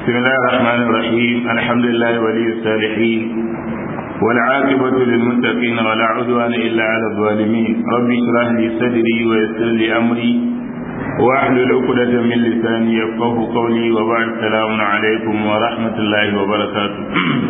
بسم الله الرحمن الرحيم الحمد لله ولي الصالحين والعاقبة للمتقين ولا عدوان إلا على الظالمين ربي اشرح لي صدري ويسر لي أمري واحلل عقدة من لساني يفقه قولي وبعد السلام عليكم ورحمة الله وبركاته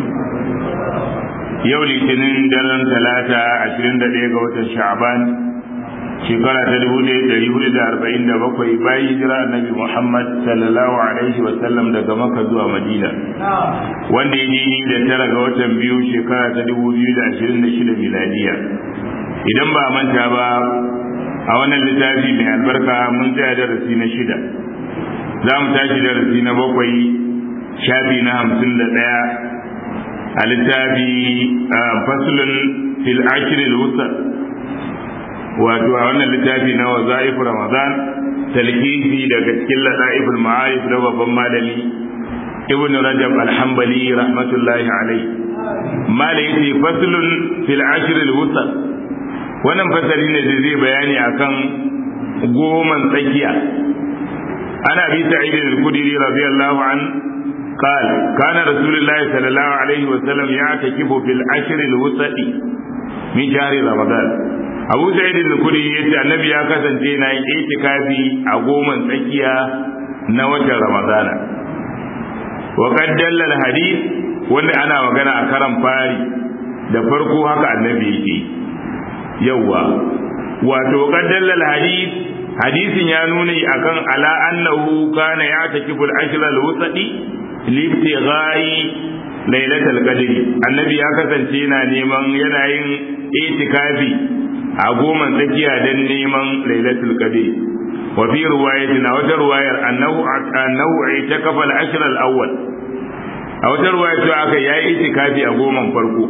yau litinin daren talata ashirin da ɗaya ga watan sha'aban shekara ta dubu ɗaya ɗari hudu da arba'in da bakwai bayan hijira annabi muhammad sallallahu alaihi wa sallam daga maka zuwa madina wanda ya ji da tara ga watan biyu shekara ta dubu biyu da ashirin da shida miladiya idan ba manta ba a wannan littafi mai albarka mun tsaya darasi na shida za mu tashi darasi na bakwai shafi na hamsin da ɗaya a littafi fasulun fil ashiril wusar wato a wannan littafi na wazaif ramadan talkisi daga cikin lada'iful ma'arif na babban malami ibn rajab alhambali rahmatullahi alai malai yace fasulun fil ashiril wusar wannan fasali ne da zai bayani akan goman tsakiya ana bi sa'id al-khudri radiyallahu an قال كان رسول الله صلى الله عليه وسلم يعتكف في العشر الوسط من شهر رمضان Abu Sa'id al-Khudri yace Annabi ya kasance na yin itikafi a goman tsakiya na watan Ramadana. Wa qad dalla al-hadith wanda ana magana a karan fari da farko haka Annabi yake. Yawwa wato qad dalla al-hadith hadisin ya nuna akan ala annahu kana ya'takifu al-ashr al-wusati libtighai lailatul qadri annabi ya kasance yana neman yana yin itikafi a goma tsakiya dan neman lailatul qadri wa fi riwayatin a wata riwayar annahu annahu itakafa al-ashr al-awwal a wata riwaya cewa aka yayi itikafi a goman farko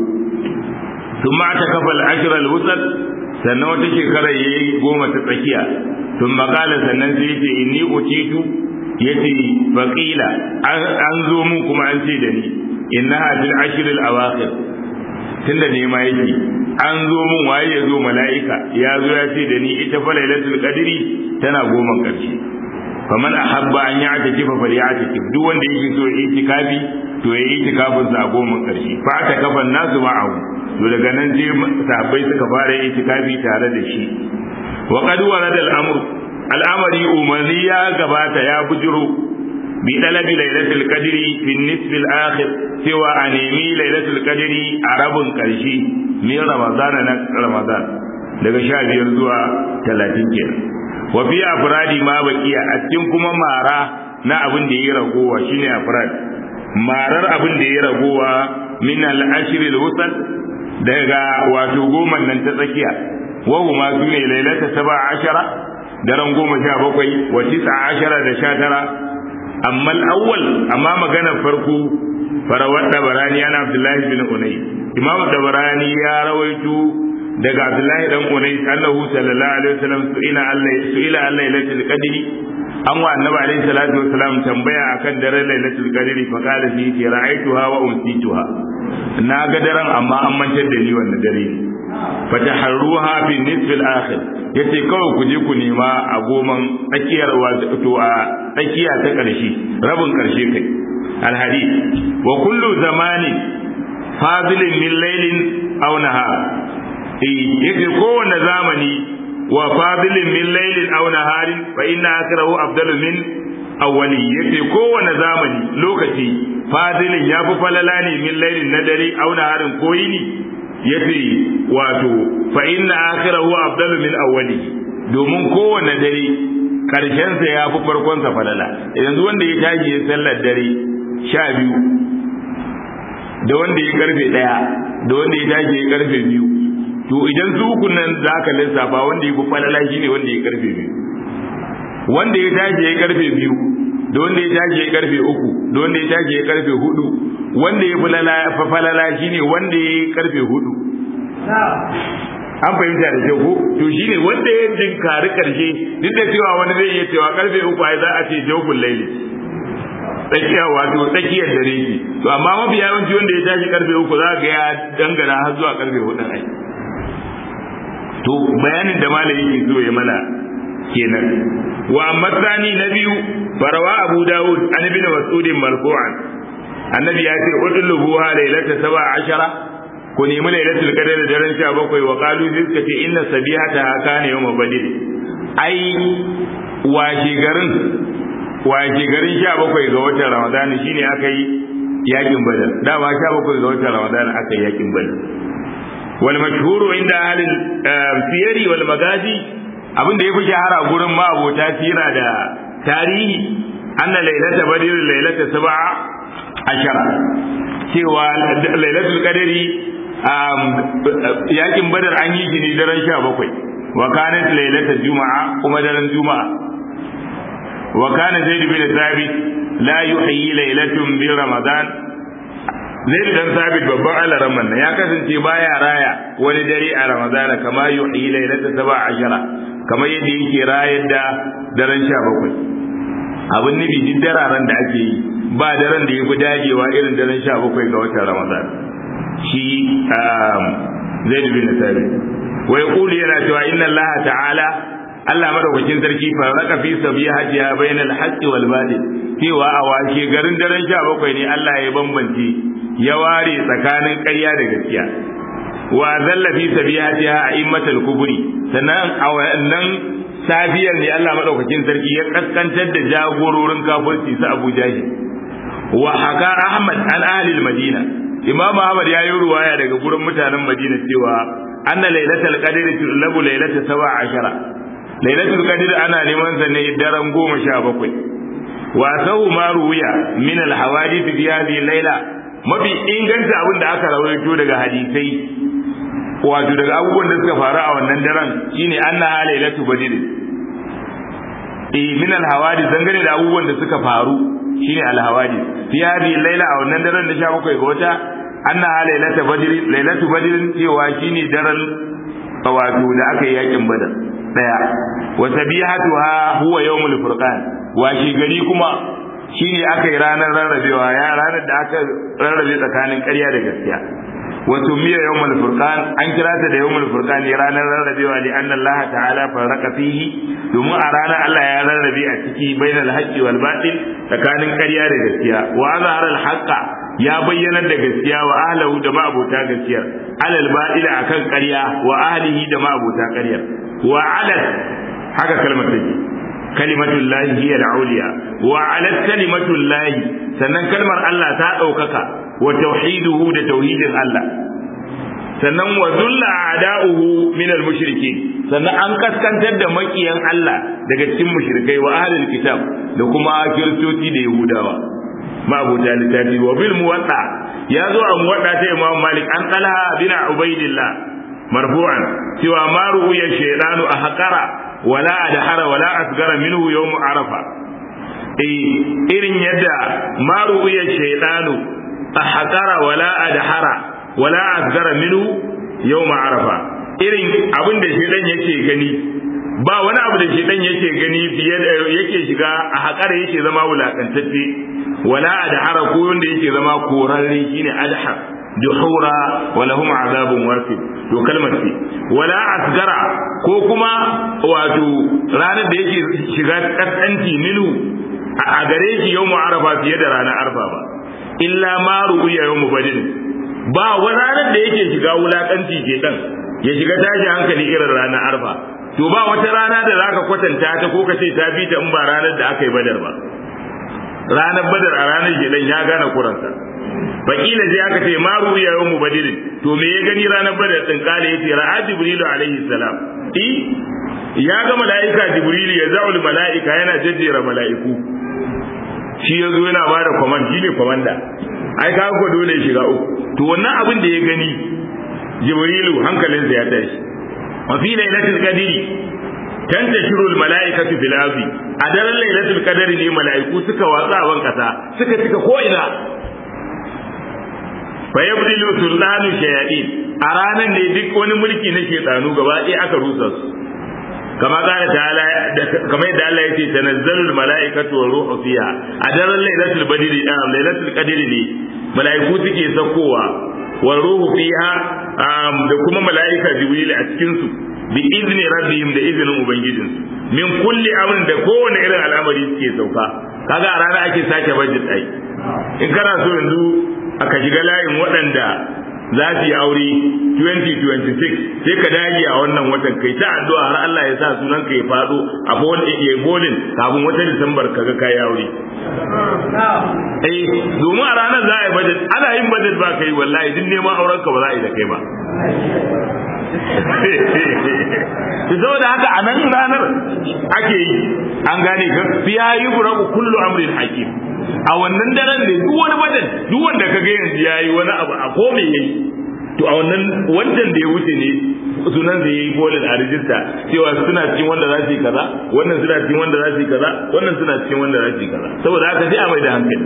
thumma atakafa al-ashr al-wusat sannan wata shekara yayi goma ta tsakiya thumma qala sannan sai yace inni utitu yace faqila an zo mun kuma an ce da ni innaha fil ashr al awakhir tunda ne ma yake an zo mun waye ya zo mala'ika ya zo ya ce da ni ita fa lailatul qadri tana goma karshe faman ahabba an ya'taki fa faly'ataki duk wanda yake so ya itikafi to ya itikafin sa goma karshe fa ta kafan nasu ma'ahu to daga nan je sahabbai suka fara itikafi tare da shi wa qad warada al-amru al'amari umarni ya gabata ya bujiro bi dalabi lailatul qadri fi nisf al-akhir cewa a nemi lailatul qadri a rabin karshe min ramadan na ramadan daga sha biyar zuwa talatin kenan wa fi afradi ma baqiya a cikin kuma mara na abin da yayi ragowa shine afrad marar abin da yayi ragowa min al-ashr al-wusal daga wato goma nan ta tsakiya wa huma sune lailata 17 daren goma sha bakwai wa tisa ashara da sha tara amma al'awwal amma maganar farko farawar dabarani ana abdullahi bin unai imamu dabarani ya rawaito daga abdullahi dan unai annahu sallallahu alaihi wasallam su'ila Allah su'ila Allah lailatul qadri an wa annabi alaihi salatu wasalam tambaya akan daren lailatul qadri fa qala fi ra'aytuha wa unsituha na ga daren amma an mantar da ni wannan dare fataharruha fi nisf al-akhir yace kawai ku je ku nema a goman tsakiyar wato a tsakiya ta karshe rabin karshe kai al-hadith wa kullu zamani fadilin min laylin aw nahar eh yace kowanne zamani wa fadilin min laylin aw naharin fa inna akrahu afdalu min awwali yace kowanne zamani lokaci fadilin yafi falala ne min laylin na dare aw naharin koyini yace wato fa inna akhirahu afdalu min awwali domin kowanne dare karshen sa ya fi farkon sa falala yanzu wanda ya tashi ya sallar dare sha biyu da wanda ya karfe daya da wanda ya tashi ya karfe biyu to idan su ukun nan za ka lissafa wanda ya fi falala shine wanda ya karfe biyu wanda ya tashi ya karfe biyu da wanda ya tashi ya karfe uku da wanda ya tashi ya karfe hudu wanda ya fi falala shine wanda ya yi karfe hudu an fahimta da kyau ko to shine wanda ya jinkari karshe duk da cewa wani zai iya cewa karfe uku ai za a ce jawful laili tsakiya wato tsakiyar dare ki to amma mafi yawanci wanda ya tashi karfe uku za ga ya dangana har zuwa karfe hudu ai to bayanin da malami yake so ya mana kenan wa amma tsani na biyu farawa abu dawud an ibn mas'ud marfu'an annabi ya ce udlubuha lailata saba ashara ku nemi lailatul qadr da daren 17 wa qalu zika ce inna sabihata kana yawm badr ai washe garin washe garin 17 ga watan ramadan shine aka yi yakin badar da ba 17 ga watan ramadan aka yi yakin badar wal mashhuru inda ahlul siyari wal magazi abin da yafi shahara gurin ma abota sira da tarihi anna lailata badr lailata sab'a ashara cewa lailatul qadri yakin badar an yi shi ne daren 17 wa kanat lailatul juma'a kuma daren juma'a wa kana zaid bin thabit la yuhyi lailatun bi ramadan zaid dan thabit babban alaraman nan ya kasance baya raya wani dare a ramadana kama yuhyi lailatul 17 kamar yadda yake rayar da daren 17 abin nufi duk dararen da ake yi ba daren da ya fi dagewa irin daren sha bakwai ga watan ramadan shi zai dubi na sabi wai kuli yana cewa inna allaha ta'ala Allah madaukakin sarki farraka fi sabihatiha bainal haqqi wal batil cewa a washe garin daren sha bakwai ne Allah ya bambance ya ware tsakanin ƙarya da gaskiya wa zalla fi sabihatiha a'immatul kubri sannan a wannan safiyar ne Allah madaukakin sarki ya kaskantar da jagororin kafirci su Abu Jahil wa haka Ahmad an ahli al-Madina Imam Ahmad ya yi ruwaya daga gurin mutanen Madina cewa anna lailatul qadr tulabu lailatul 17 lailatul qadr ana neman sa ne daren 17 wa sau ma ruwiya min al-hawadith fi hadhihi layla mafi inganta abin da aka rawaito daga hadisai wato daga abubuwan da suka faru a wannan daren shine annaha lailatul badr eh min al-hawadith dangane da abubuwan da suka faru shine al-hawadith fi hadhihi layla a wannan daren da 17 ga wata annaha lailatul badr lailatul badr cewa shine daren wato da aka yi yakin badar daya wa sabihatuha huwa yawmul furqan wa shi gari kuma shine aka yi ranar rarrabewa ya ranar da aka rarrabe tsakanin ƙarya da gaskiya wato miya yawmul furqan an kira ta da yawmul furqan ne ranar rarrabewa li anna Allah ta'ala farraqa fihi domin a ranar Allah ya rarrabe a ciki bainal haqqi wal batil tsakanin ƙarya da gaskiya wa azhara al haqqa ya bayyana da gaskiya wa ahlahu da ma'abota gaskiyar alal batil akan ƙarya wa ahlihi da ma'abota ƙaryar wa alal haka kalmar take kalimatul lahi hiya al-uliya wa ala kalimatul lahi sannan kalmar Allah ta daukaka wa tauhiduhu da tauhidin Allah sannan wa zulla a'da'uhu min al-mushrikin sannan an kaskantar da makiyan Allah daga cikin mushrikai wa ahlul kitab da kuma kiristoci da yahudawa ma'abuta littafi wa bil muwatta ya zo a muwatta ta Imam Malik an talha bin Ubaidillah marfu'an cewa ma ru'ya shaytanu a haqara wala adhara wala asgara minhu yawm arafa eh irin yadda ma ru'ya shaytanu ahqara wala adhara wala asgara minhu yawm arafa irin abin da shaytan yake gani ba wani abu da shaytan yake gani fiye da yake shiga a haƙara yake zama wulakantacce wala adhara ko wanda yake zama korarre shine adhar duhura wa lahum azabun wasif to kalmar ce wala asgara ko kuma wato ranar da yake shiga kaskanci minu a gare shi yau arafa fiye da ranar arfa ba illa ma ru'ya yau badin ba wani ranar da yake shiga wulakanci ke dan ya shiga tashi hankali irin ranar arfa to ba wata rana da zaka kwatanta ta ko ka ce ta bi ta in ba ranar da aka yi badar ba ranar badar a ranar shedan ya gane kuransa fakila sai aka ce ma ruya yawmu badirin to me ya gani ranar badar din kale yace ra'a jibrilu alaihi salam i ya ga mala'ika jibrilu ya za'ul mala'ika yana jajjera mala'iku shi yazo yana ba da command shi ne commander ai ka ko dole ya shiga uku to wannan abin da ya gani jibrilu hankalinsa ya tashi wa fi lailatul qadri tantashiru al mala'ikatu fil ardi a daren lailatul qadri ne mala'iku suka watsa a ban kasa suka cika ko ina fa yabdilu sultanu shayatin a ranan ne duk wani mulki na shaytanu gaba ɗaya aka rusa su kama kana ta'ala kama yadda Allah yake tanazzalu malaikatu wa ruhu fiha a daren lailatul badri a lailatul qadri ne malaiku suke sakowa wa ruhu fiha da kuma malaika jibril a cikin su bi izni rabbihim da izinin ubangijinsu min kulli amrin da kowane irin al'amari suke sauka kaga a rana ake sake budget ai in kana so yanzu aka shiga layin waɗanda za su yi aure 2026 sai ka dage a wannan watan kai ta addu'a har Allah ya sa sunan ka ya faɗo a ya bolin kafin wata Disambar ka ga kai aure eh domin a ranar za a yi budget ana yin budget ba kai wallahi duk neman auren ka ba za a yi da kai ba saboda haka a nan ranar ake yi an gane ka fiya yi buraku kullu amrin hakim a wannan daren ne duk wani badan duk wanda ka ga yanzu yayi wani abu a ko me yayi to a wannan wancan da ya wuce ne sunan da yayi bolin a rijista cewa suna cikin wanda za su yi kaza wannan suna cikin wanda za su yi kaza wannan suna cikin wanda za su yi kaza saboda haka sai a mai da hankali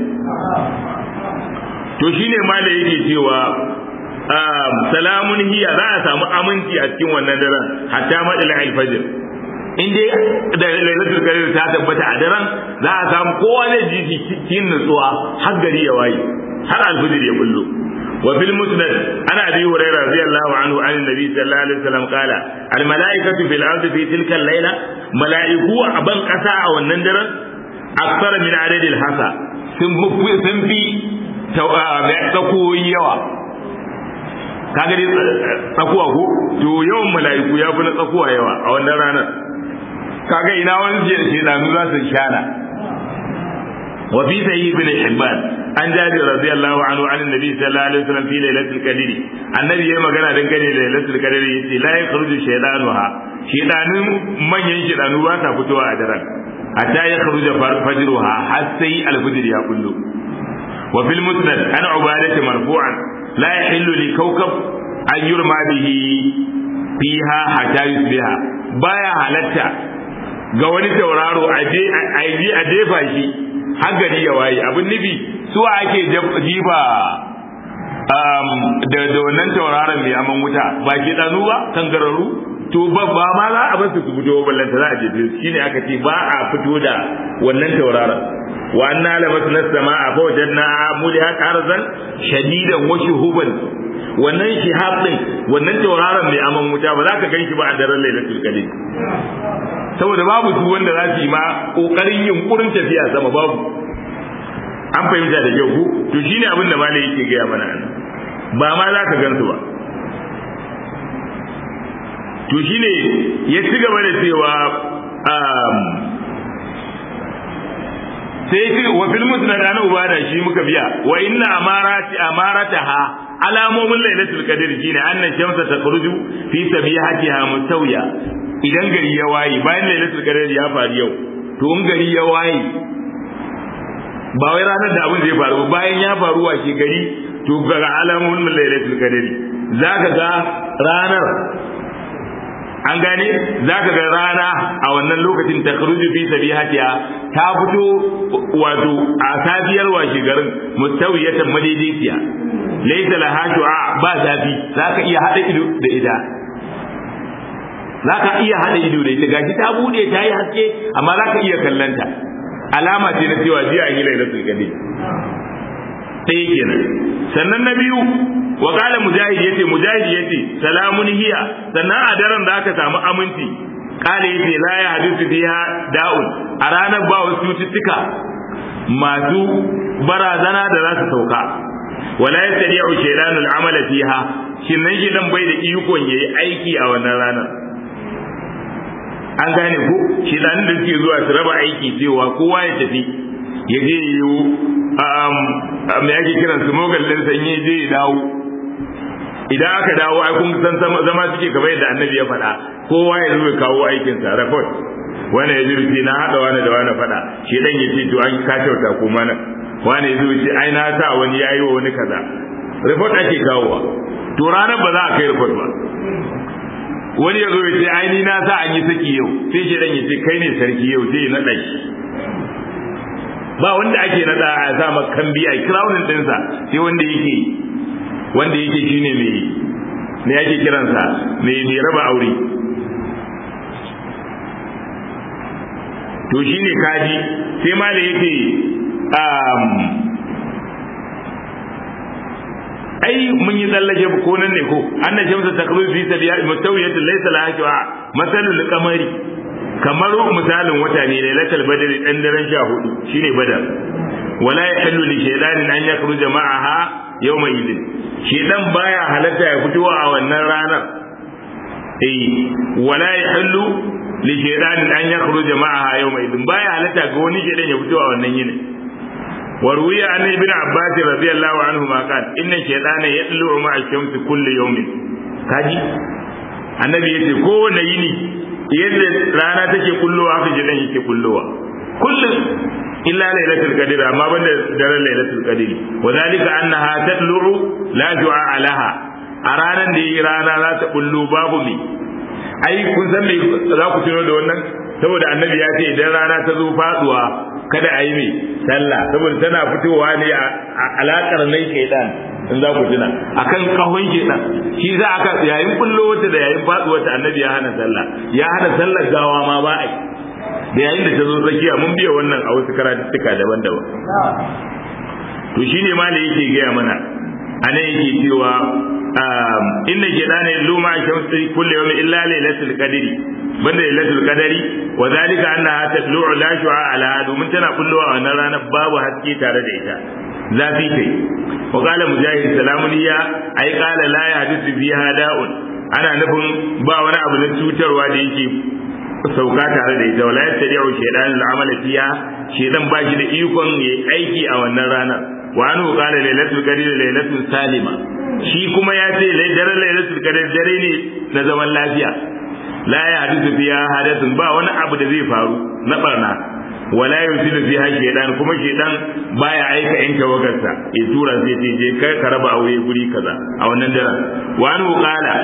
to shine ma da yake cewa salamun hiya za a samu aminci a cikin wannan daren hatta madal alfajr in dai da lailatul qadr ta tabbata a daren za a samu kowa zai ji cikin nutsuwa har gari ya waye har alfajr ya bullo wa fil musnad ana abi hurairah radiyallahu anhu an nabi sallallahu alaihi wasallam qala al malaikatu fil ardi fi tilka al layla malaiku a ban kasa a wannan daren aksara min adadil hasa sun sun fi tsakoyi yawa kaga dai tsakuwa ko to yawan mala'iku ya fi na tsakuwa yawa a wannan ranar kaga ina wani je da shedanu za su shana wa fi sahih ibn hibban an jabi radiyallahu anhu an annabi sallallahu alaihi wasallam fi lailatul qadr annabi yayi magana dangane da lailatul qadr yace la yakhruju shaydanuha shedanun manyan shedanu ba ta fitowa a daren hatta ya kharuja fajruha har sai alfajr ya kullu wa fil musnad an ubadah marfu'an لا يحل لكوكب أن يرمى به فيها حتى يصبح بايا halatta ga wani tauraro a je a jefa shi har gari ya waye abin nufi su ake jifa da da wannan tauraron mai aman wuta ba ke danu ba kangararru to ba ba ma za a basu su fito ballanta za a jefe su shine aka ce ba a fito da wannan tauraron wa anna lamasna samaa fa wajadna muliha qarzan shadidan wa shuhuban wannan shihab din wannan tauraron mai aman wuta ba za ka ganshi ba a daren lailatul qadr saboda babu su wanda za su yi ma kokarin yunkurin tafiya sama babu an fahimta da kyau ku to shine abin da malai yake gaya mana nan ba ma za ka gansu ba to shine ya ci gaba da cewa sai ce wa fil musnad ana ubada shi muka biya wa inna amarati amarataha alamomin lailatul qadr shine annan shamsa takhruju fi sabihatiha mustawiya idan gari ya waye bayan lailatul qadr ya faru yau to in gari ya waye ba wai ranar da abin zai faru bayan ya faru wa ke gari to ga alamomin lailatul qadr zaka ga ranar an gane za ka ga rana a wannan lokacin ta kharuju fi sabihatiha ta fito wato a safiyar washe garin mustawiyatan madaidaiciya laysa laha shu'a ba zafi za ka iya hada ido da ida za ka iya hada ido da ita gashi ta bude ta yi haske amma za ka iya kallanta alama ce na cewa jiya an yi lailatul qadr ɗaya kenan sannan na biyu wa kala mujahid yace mujahid yace salamun hiya sannan a daren da aka samu aminci kala yace la ya hadisu fiha da'un a ranar ba wasu cututtuka masu barazana da za su sauka wala yastadi'u shaytanu al-amala fiha shin nan gidan bai da ikon yayi aiki a wannan ranar an gane ko shi da suke zuwa su raba aiki cewa kowa ya tafi ya je yiwu me ake kiran su mogal din sanye je ya dawo idan aka dawo ai kun san zama suke kamar yadda annabi ya faɗa kowa ya zo ya kawo aikin sa report wani ya jirgi na haɗa wani da wani faɗa shi dan ya ce to an ka kyauta ko mana wani ya zo ya ce ai na sa wani ya yi wa wani kaza report ake kawowa to ranar ba za a kai report ba wani ya zo ya ce ai ni na sa an yi saki yau sai shi dan ya ce kai ne sarki yau sai ya naɗa shi ba wanda ake nada a sa makan biya crownin dinsa sai wanda yake wanda yake shine mai ne yake kiransa mai mai raba aure to shine kaji sai ma da yake um ai mun yi tsallake ko nan ne ko annan shamsa takruzu fi sabiya mutawiyatu laysa laha shu'a masalul qamari kamar misalin wata ne lailatul badr dan daren 14 shine badar wala yahillu li shaytanin an yakhruja ma'aha yawma idin shedan baya halatta ya fito a wannan ranar eh wala yahillu li shaytanin an yakhruja ma'aha yawma idin baya halatta ga wani shedan ya fito a wannan yinin وروي عن ابن عباس رضي الله عنهما قال ان الشيطان يطلع مع الشمس كل يوم kaji annabi yace kowane yini yadda rana take kullowa haka jidan yake kullowa kullum illa lailatul qadr amma banda daren lailatul qadr wa zalika annaha tatlu'u la du'a laha a ranar da yi rana za ta kullo babu me ai kun san me za ku tuno da wannan saboda annabi ya ce idan rana ta zo faduwa kada a yi mai sallah saboda tana fitowa ne a alakar nai shaidan in za ku tuna akan kahon shaidan shi za aka yayin kullo wata da yayin faduwa ta annabi ya hana sallah ya hana sallar gawa ma ba a yi da yayin da ta zo tsakiya mun biya wannan a wasu karatuttuka daban-daban to shine ma da yake gaya mana anan yake cewa inna shaitana yalluma shamsi kullu yawmin illa lailatul qadri banda lailatul qadari wa zalika annaha tatlu'u la shu'a ala domin tana kullowa a wannan ranar babu haske tare da ita zafi kai wa qala mujahid salamuniya ai qala la yahdithu fiha da'un ana nufin ba wani abu na cutarwa da yake sauka tare da ita wala yastadi'u shaytan al'amal fiha shaytan ba shi da ikon yayi aiki a wannan ranar wa anhu qala lailatul qadri lailatul salima shi kuma ya ce daren lailatul qadri dare ne na zaman lafiya la ya hadisu fiya hadathun ba wani abu da zai faru na barna wala yusilu fiha shaytan kuma shaytan baya aika in tawagarsa ya tura sai ce je kai ka raba aure guri kaza a wannan daren wa an qala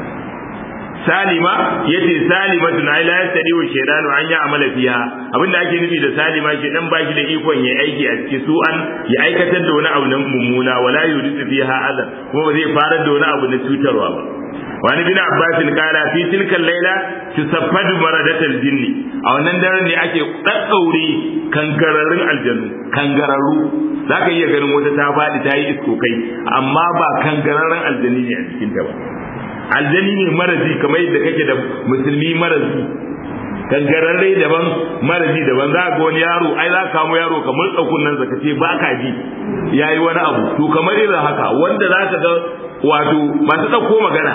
salima yace salimatun ai la yastadi wa shaytan an ya amala fiha abinda ake nufi da salima shaytan ba shi da ikon ya aiki a cikin su an ya aikatar da wani abu na mummuna wala yudisu fiha azan kuma ba zai fara da wani abu na cutarwa ba wani bin abbasin kala fi tilkan laila tusaffadu maradatal jinni a wannan daren ne ake daddaure kangararrun aljanu kangararru zaka iya ganin wata ta faɗi ta yi iskokai amma ba kangararrun aljani ne a cikin ta ba aljani ne marazi kamar yadda kake da musulmi marazi kangararre daban marazi daban za ga wani yaro ai za ka kamo yaro kamar tsakun nan zaka ce ba ka ji yayi wani abu to kamar irin haka wanda za ka ga wato masu ɗauko magana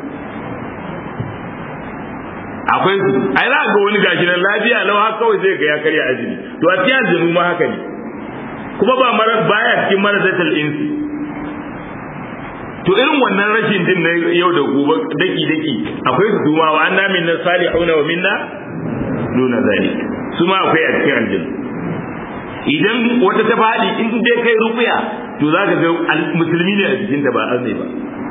akwai su ai za ga wani gashi nan lafiya lau haka kawai zai ga ya karya azumi to a cikin aljanu ma haka ne kuma ba mara baya cikin mara zatal insi to irin wannan rashin din na yau da gobe daki daki akwai su duma wa anna minna salihuna wa minna duna zalik su ma akwai a cikin aljanu idan wata ta faɗi in dai kai rukuya to za ka ga musulmi ne a jikinta ba azumi ba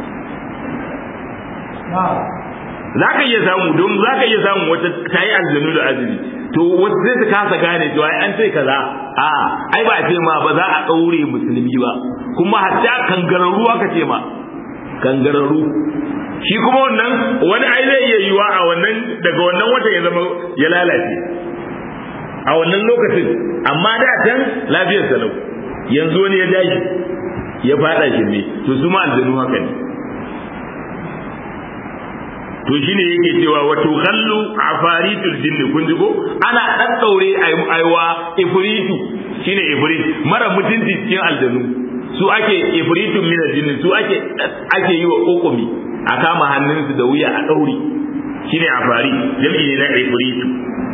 za ka iya samu don za ka iya samu wata ta yi aljanu da azumi to wata zai ta kasa gane to ai an ce kaza a ai ba a ce ma ba za a ɗaure musulmi ba kuma hatta kangararru aka ce ma kangararru shi kuma wannan wani ai zai iya yiwa a wannan daga wannan wata ya zama ya lalace a wannan lokacin amma da can lafiyar salau yanzu wani ya dashi ya fada shi ne to su ma aljanu haka ne to shine yake cewa wato khallu afaritul jinn kun ji ko ana daddaure aiwa ifritu shine ifrit mara mutunci cikin aljanu su ake ifritun min aljinn su ake ake yi wa kokumi a kama hannunsu da wuya a daure shine afari jam'i ne na ifritu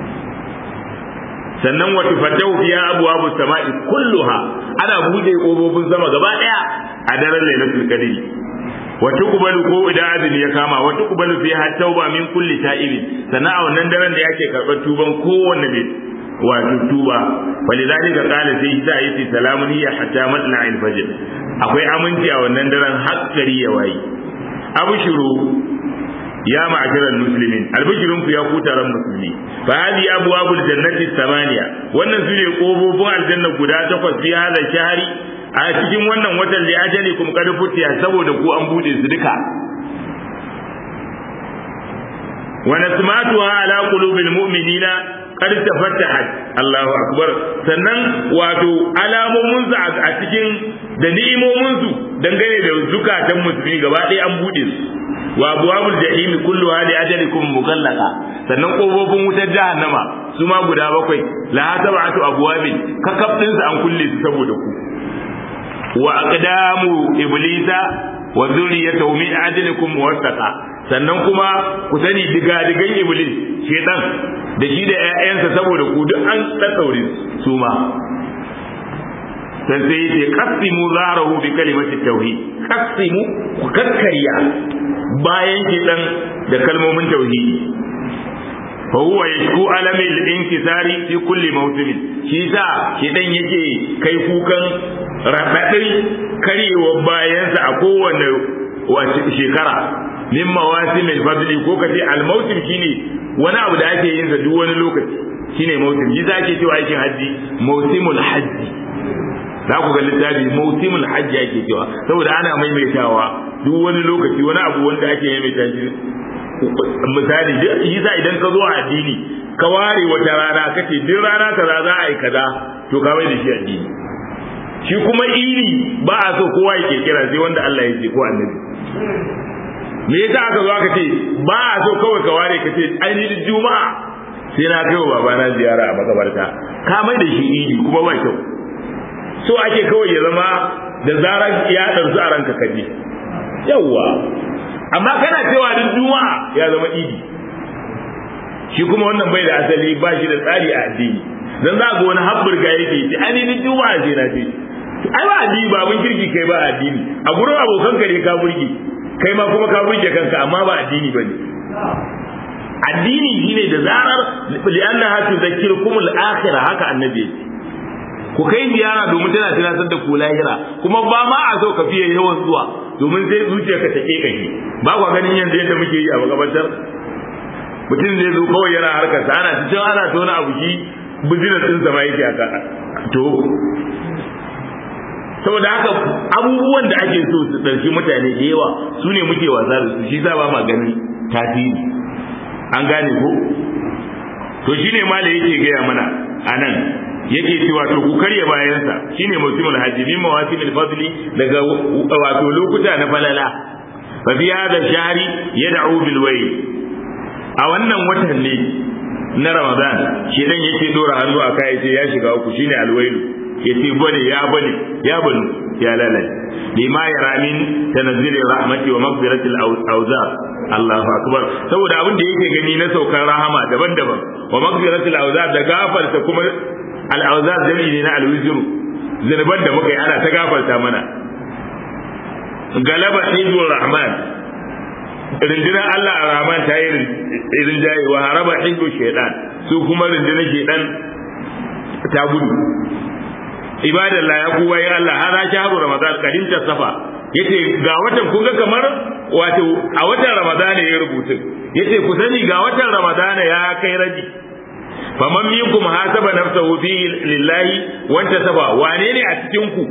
sannan wa tufattahu fiya abwabu samai kulluha ana bude kofofin sama gaba daya a daren lailatul qadri wa tuqbalu ko idan azumi ya kama wa tuqbalu fiha tauba min kulli ta'ibin sannan a wannan daren da yake karɓar tuban kowanne mai wato tuba walidhalika qala sai ta yi salamun hiya hatta matla'il fajr akwai aminci a wannan daren har gari ya wayi abshuru ya ma'asharal muslimin albishirun ku ya ku taron musulmi fa hadi abwabul jannati samaniya wannan sune kofofin aljanna guda takwas fi hada shahri a cikin wannan watan da ajali kuma kada futiya saboda ku an bude su duka wa nasmatuha ala qulubil mu'minina qad tafattahat Allahu akbar sannan wato alamomin su a cikin da ni'imomin su dangane da zukatan musulmi gaba ɗaya an bude su wa abwabul jahim kulluha li ajalikum mukallaqa sannan kofofin wutar jahannama su ma guda bakwai la sab'atu abwabin kakab din su an kulle su saboda ku wa aqdamu iblisa wa zurriyatuhu min ajlikum muwassaqa sannan kuma ku sani diga-digan iblis shedan da shi da ƴaƴansa saboda ku duk an tsaure su ma sai sai yace qasimu zarahu bi kalimati tauhid qasimu ku kakkarya bayan shedan da kalmomin tauhidi fa huwa yashku alami al-inkisari fi kulli mawsim shi sa shedan yake kai kukan radadin karyewa bayansa a kowane shekara min mawasim al-fadli ko kace al-mawsim shine wani abu da ake yin sa duk wani lokaci shine mawsim shi za ake cewa aikin haji mawsimul hajji za ku ga littafi mawsimul hajji ake cewa saboda ana maimaitawa duk wani lokaci wani abu wanda ake maimaita shi misali yi sa idan ka zo a addini ka ware wata rana kace duk rana kaza za a yi kaza to ka mai da shi addini shi kuma iri ba a so kowa ya kira sai wanda Allah ya ce ko annabi me yasa aka zo aka ce ba a so kawai ka ware ka ce ainihin juma'a sai na kai wa babana ziyara a makabarta ka mai da shi iri kuma ba kyau so ake kawai ya zama da zarar ya ɗarsu a ranka kaje yawwa amma kana cewa duk juma'a ya zama idi shi kuma wannan bai da asali ba shi da tsari a addini dan za ga wani habburga yake ce ainihin juma'a ce na ce ai ba addini ba mun kirki kai ba addini a gurin abokan ka ne ka burge kai ma kuma ka burge kanka amma ba addini bane addini shine da zarar li'anna hatu zakirkum al-akhirah haka annabi yake ku kai ziyara domin tana tunatar da ku lahira kuma ba ma a so ka fiye yawan zuwa domin sai zuciyarka ta ke kashi ba kwa ganin yanzu yadda muke yi a makabartar mutum zai zo kawai yana harkar sa ana cikin ana tona abu shi business din sa ma yake aka to saboda haka abubuwan da ake so su ɗauki mutane da yawa su ne muke wasa da su shi sa ba ma ganin tasiri an gane ko to shine ma da yake gaya mana anan yake cewa to ku karya bayansa shine musimul hajji min mawasimil fadli daga wato lokuta na falala fa fi hada shahri yad'u bil wayl a wannan watan ne na ramadan shi dan yake dora hannu a kai sai ya shiga uku shine alwailu yace bane ya bane ya bane ya lalace lima yara min tanazzil rahmati wa maghfirati al-awzar Allahu akbar saboda abin da yake gani na saukar rahama daban-daban wa maghfirati al-awzar da gafarta kuma al-awzar jami'i ne na al-wizr zinuban da muka yi ana ta gafarta mana galaba hizbur rahman rundunar Allah a rahman ta yi rinjaye wa haraba hizbu shaitan su kuma rundunar shaitan ta gudu ibadallah ya kuwa ya Allah hada shahru ramadan kadin ta safa yace ga watan kun ga kamar wato a watan ramadan ya rubutu yace ku sani ga watan ramadan ya kai raji faman minkum hasaba nafsahu fi lillahi wanta safa wane ne a cikin ku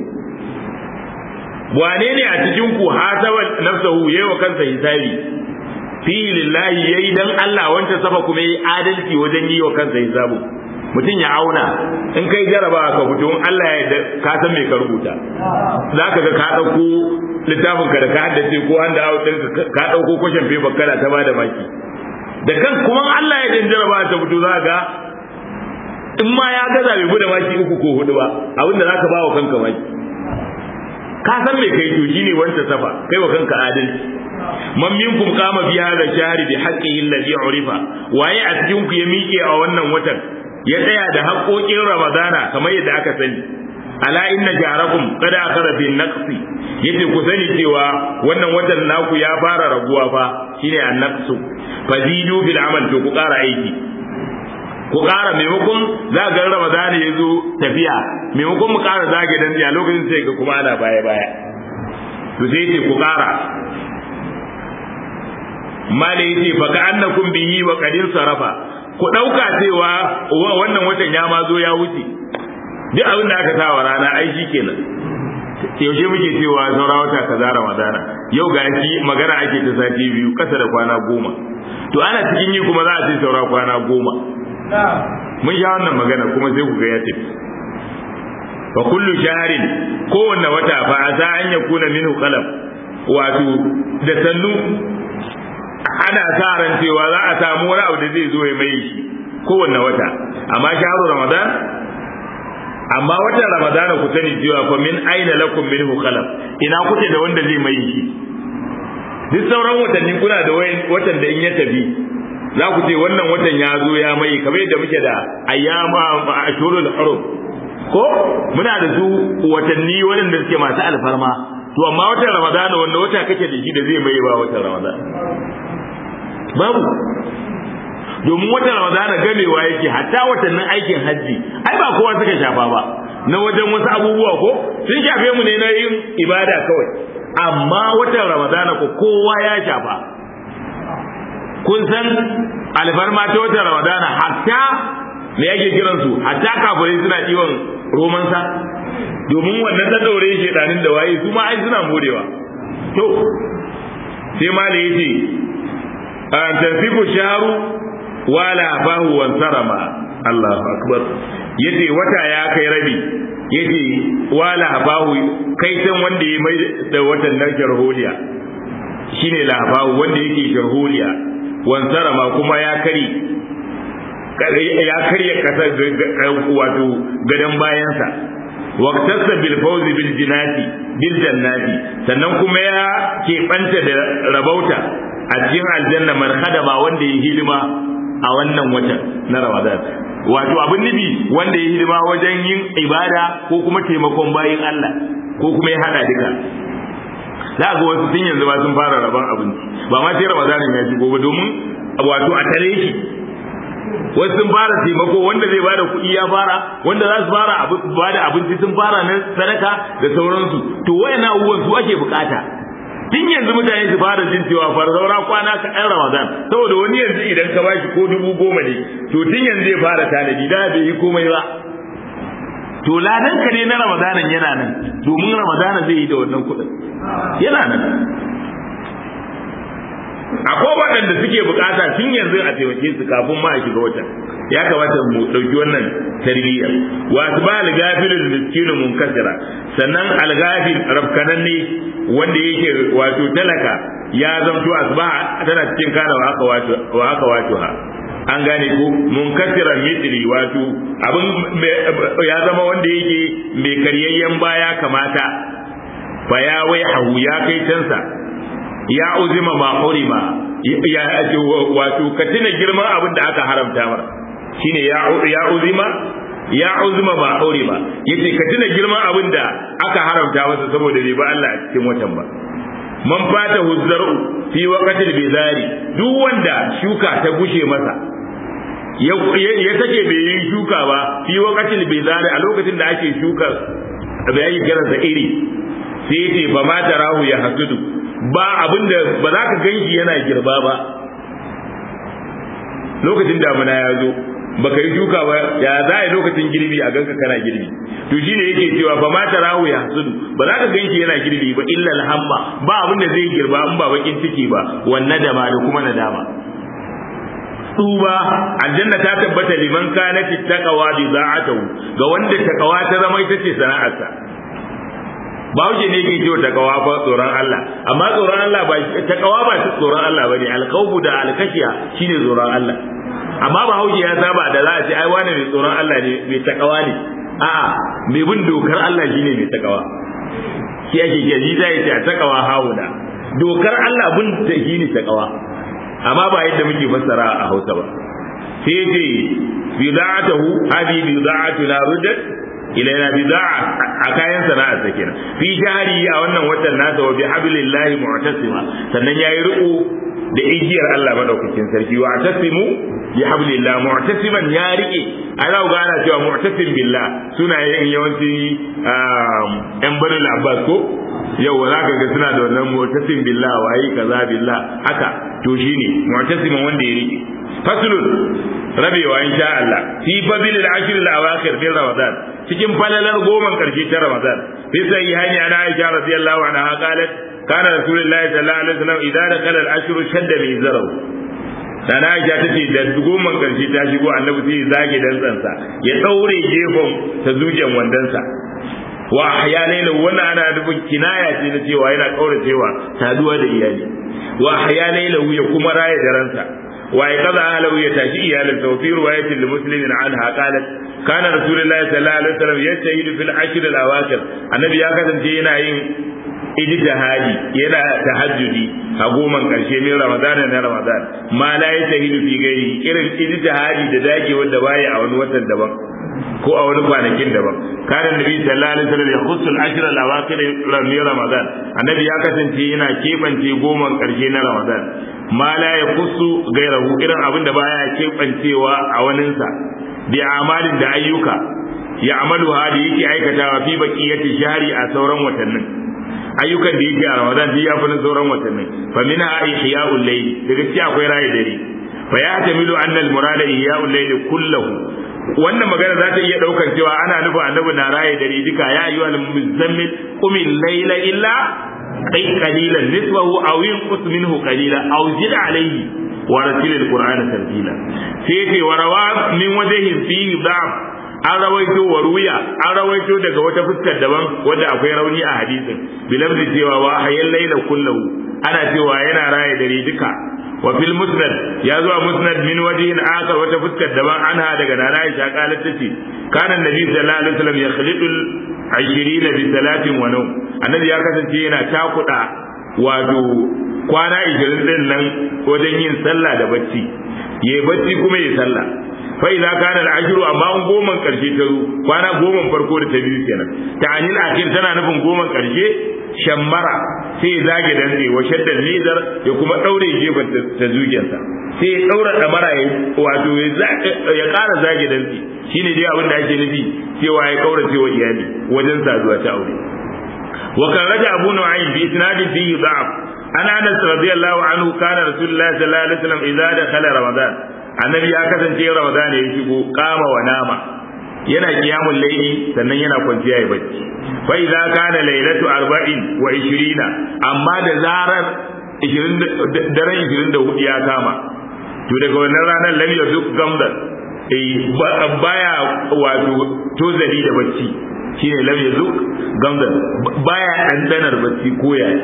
wane ne a cikin ku hasaba nafsahu yayi wa kansa hisabi fi lillahi yayi dan Allah wanta safa kuma yayi adalci wajen yi wa kansa hisabu mutum ya auna in kai jaraba ka fito in Allah ya yarda ka san me ka rubuta za ka ga ka ɗauko littafin ka da ka haddace ko an da ɗin ka ɗauko kwashin paper kana ta bada maki da kan kuma Allah ya yarda jaraba ta fito za ga in ma ya gaza bai bude maki uku ko hudu ba abinda za ka ba wa kanka maki ka san me kai to shine wancan safa kai wa kanka adalci man minkum qama bi hadha shahri bi haqqihi alladhi urifa waye a cikin ku ya miƙe a wannan watan ya tsaya da haƙoƙin ramadana kamar yadda aka sani ala inna jarakum qad akhara fi naqsi yace ku sani cewa wannan watan naku ya fara raguwa fa shine an-naqsu fazidu bil amal to ku ƙara aiki ku ƙara maimakon za ga ramadana ya zo tafiya maimakon mu ƙara zage dan a lokacin sai ga kuma ana baya baya to sai yace ku ƙara mala yace fa ka annakum bihi wa qadin sarafa ku ɗauka cewa wannan watan ya ma zo ya wuce duk abin da aka sawa rana ai shi kenan yaushe muke cewa saura wata kaza ramadana yau ga shi magana ake ta sati biyu kasa da kwana goma to ana cikin yi kuma za a ce saura kwana goma mun sha wannan magana kuma sai ku ga ya tafi fa kullu shahrin kowanne wata fa asa an yakuna minhu qalam wato da sannu ana sa ran cewa za a samu wani abu da zai zo ya mai shi kowanne wata amma shahru ramadan amma watan ramadana ku sani cewa fa min aina lakum minhu khalaq ina kuke da wanda zai mai shi duk sauran watanni kuna da watan da in ya tafi za ku ce wannan watan ya zo ya mai kamar yadda muke da ayyama ashurul hurum ko muna da su watanni waɗanda suke masu alfarma to amma watan ramadana wanda wata kake da shi da zai mai ba watan ramadana babu domin watan ramadana gamewa yake hatta watannin aikin hajji ai ba kowa suka shafa ba na wajen wasu abubuwa ko sun shafe mu ne na yin ibada kawai amma watan ramadana ko kowa ya shafa kun san alfarma ta watan ramadana hatta me yake kiran su hatta kafirai suna ɗiwon romansa domin wannan ta daure shi ɗanin da waye su ma ai suna morewa to sai ma da yace an tansifu shaharu wala bahu wan sarama Allahu akbar yace wata ya kai rabi yace wala bahu kai san wanda ya mai da watan nan sharholiya shine labahu wanda yake sharholiya wan sarama kuma ya kari ya karya kasar wato gadan bayansa waqtasa bil fawz bil jinati bil jannati sannan kuma ya keɓanta da rabauta a cikin aljanna man khadama wanda ya hidima a wannan watan na Ramadan wato abin nufi wanda ya hidima wajen yin ibada ko kuma taimakon bayin Allah ko kuma ya hada duka za ga wasu tun yanzu ba sun fara rabon abinci ba ma sai Ramadan ya shigo ba domin wato a tare shi wasu sun fara taimako wanda zai bada kuɗi ya fara wanda za su fara bada abinci sun fara na sadaka da sauransu to wayannan abubuwan su ake bukata tun yanzu mutane su fara jin cewa far saura kwana ka ɗan ramadan saboda wani yanzu idan ka bashi ko dubu goma ne to tun yanzu zai fara tanadi da bai yi komai ba to ladan ka ne na ramadanan yana nan domin ramadana zai yi da wannan kuɗin yana nan akwai waɗanda suke bukata tun yanzu a taimake su kafin ma a shiga watan ya kamata mu ɗauki wannan tarbiyya wa asba al-gafilul miskinu munkasira sannan al-gafil rafkananne wanda yake wato talaka ya zamto asba tana cikin kana wa haka wato wa haka wato ha an gane ko munkasira mitri wato abin ya zama wanda yake mai karyayyen baya kamata fa ya wai hahu ya kai tansa ya uzima ma hurima ya wato ka tuna girman abin da aka haramta mar shine ya ya uzima ya uzima ma hurima yace ka tuna girman abin da aka haramta masa saboda bai ba Allah a cikin watan ba man fata huzzaru fi waqtil bizari duk wanda shuka ta gushe masa ya take bai yi shuka ba fi waqtil bizari a lokacin da ake shuka bai yi kiransa iri sai ce fa ma tarahu ya hasudu ba abin da ba za ka ganshi yana girba ba lokacin damuna ya zo baka yi shuka ba ya za a yi lokacin girbi a ganka kana girbi to shine yake cewa fa ma tarahu ya hasudu ba za ka ganshi yana girbi ba illa alhamma ba abin da zai girba in ba bakin ciki ba wannan dama da kuma nadama tuba aljanna ta tabbata liman kana taqwa bi za'atuhu ga wanda takawa ta zama ita ce sana'arsa Bahaushe ne ke cewa takawa fa tsoron Allah amma tsoron Allah ba takawa ba shi tsoron Allah bane alkhawfu da alkashiya shine tsoron Allah amma Bahaushe ya saba da za a ce ai wani mai tsoron Allah ne mai takawa ne a'a mai bin dokar Allah shine mai takawa shi ake ke ji zai ce a takawa hauna dokar Allah bin ta shine takawa amma ba yadda muke fassara a Hausa ba sai ce bida'atuhu hadi bida'atu la ruddat ilaina bida'a a kayan sana'ar sa kenan fi shahri a wannan watan nasa wa bi hablillahi mu'tasima sannan yayi riko da igiyar Allah madaukakin sarki wa tasimu bi hablillah mu'tasiman ya rike ana ga ana cewa mu'tasim billah suna yin yawanci yan barin abbas ko yau za ka ga suna da wannan mu'tasim billah wayi kaza billah haka to shine mu'tasiman wanda ya rike faslun rabewa insha Allah fi fadlil ashr al awakhir min ramadan cikin falalar goman karshe ta ramadan fi sahihani ana aisha radiyallahu anha qalat kana rasulullahi sallallahu alaihi wasallam idza dakala al ashr shadda min zaraw dan aisha tace da goman karshe ta shigo annabi sai zage dantsansa ya daure gefen ta zuciyan wandansa wa ahyana wannan ana nufin kinaya ce na cewa yana kauracewa saduwa da iyali wa ahya laylahu ya kuma raya daransa wa ayqadha ahlahu ya tashi iyalansa wa fi riwayatin li muslimin anha qalat kana rasulullahi sallallahu alaihi wasallam yastahidu fil ashr al awakhir annabi ya kasance yana yin ijtihadi yana tahajjudi a goman karshe min ramadan na ramadan ma la yastahidu fi gairi irin ijtihadi da dage wanda baya a wani watan daban ko a wani kwanakin daban kana nabi sallallahu alaihi wasallam ya khussul ashr al awakhir min ramadan annabi ya kasance yana kebance goman karshe na ramadan ma la ya khussu gairahu irin abin da baya kebancewa a waninsa bi amalin da ayyuka ya amalu da yake aikatawa fi baqiyati shahri a sauran watannin ayyukan da yake a ramadan duk ya fi na sauran watannin fa minha ihya'ul layl daga cikin akwai rayi dare fa ya tamilu anna al murada ihya'ul layl kullahu wannan magana za ta iya daukar cewa ana nufin annabi na raye dare duka ya ayyuha al muzammil qum layla illa kai qalilan nisbahu aw yunqus minhu qalila aw zid alayhi wa ratil al qur'ana tartila sai ce wa rawa min wajhi fihi da'f an rawaito wa ruya an rawaito daga wata fuskar daban wanda akwai rauni a hadisin bilabdi cewa wa hayyan laila kullahu ana cewa yana raye dare duka wa fil musnad ya zuwa musnad min wajhin akhar wata fuskar daban anha daga nana Aisha qalat tace kana annabi sallallahu alaihi wasallam yakhlidu al-ashirin bi salatin wa nawm annabi ya kasance yana takuda wato kwana 20 din nan wajen yin sallah da bacci yayi bacci kuma yayi sallah fa idza kana al-ajru amma an goman karshe ta zo kwana goman farko da ta biyu kenan ta anil akhir tana nufin goman karshe shammara sai ya zage dantse wa shaddan nizar ya kuma daure gefen ta zuciyarsa sai ya daura damara ya wato ya kara zage dantse shine dai abin da ake nufi cewa ya kaurace wa iyali wajen saduwa ta aure wa kan raja abu nu'aym bi isnadin fihi da'af ana anas radiyallahu anhu kana rasulullahi sallallahu alaihi wasallam idza dakhala ramadan annabi ya kasance ramadan ya shigo kama wa nama yana kiyamun laili sannan yana kwanciya ya bacci fa idza kana lailatu arba'in wa 20 amma da zarar 20 daren 24 ya kama to daga wannan ranar lam yaduk gamdan eh baya wato tozali da bacci shine lam yaduk gamdan baya dandanar bacci ko yaya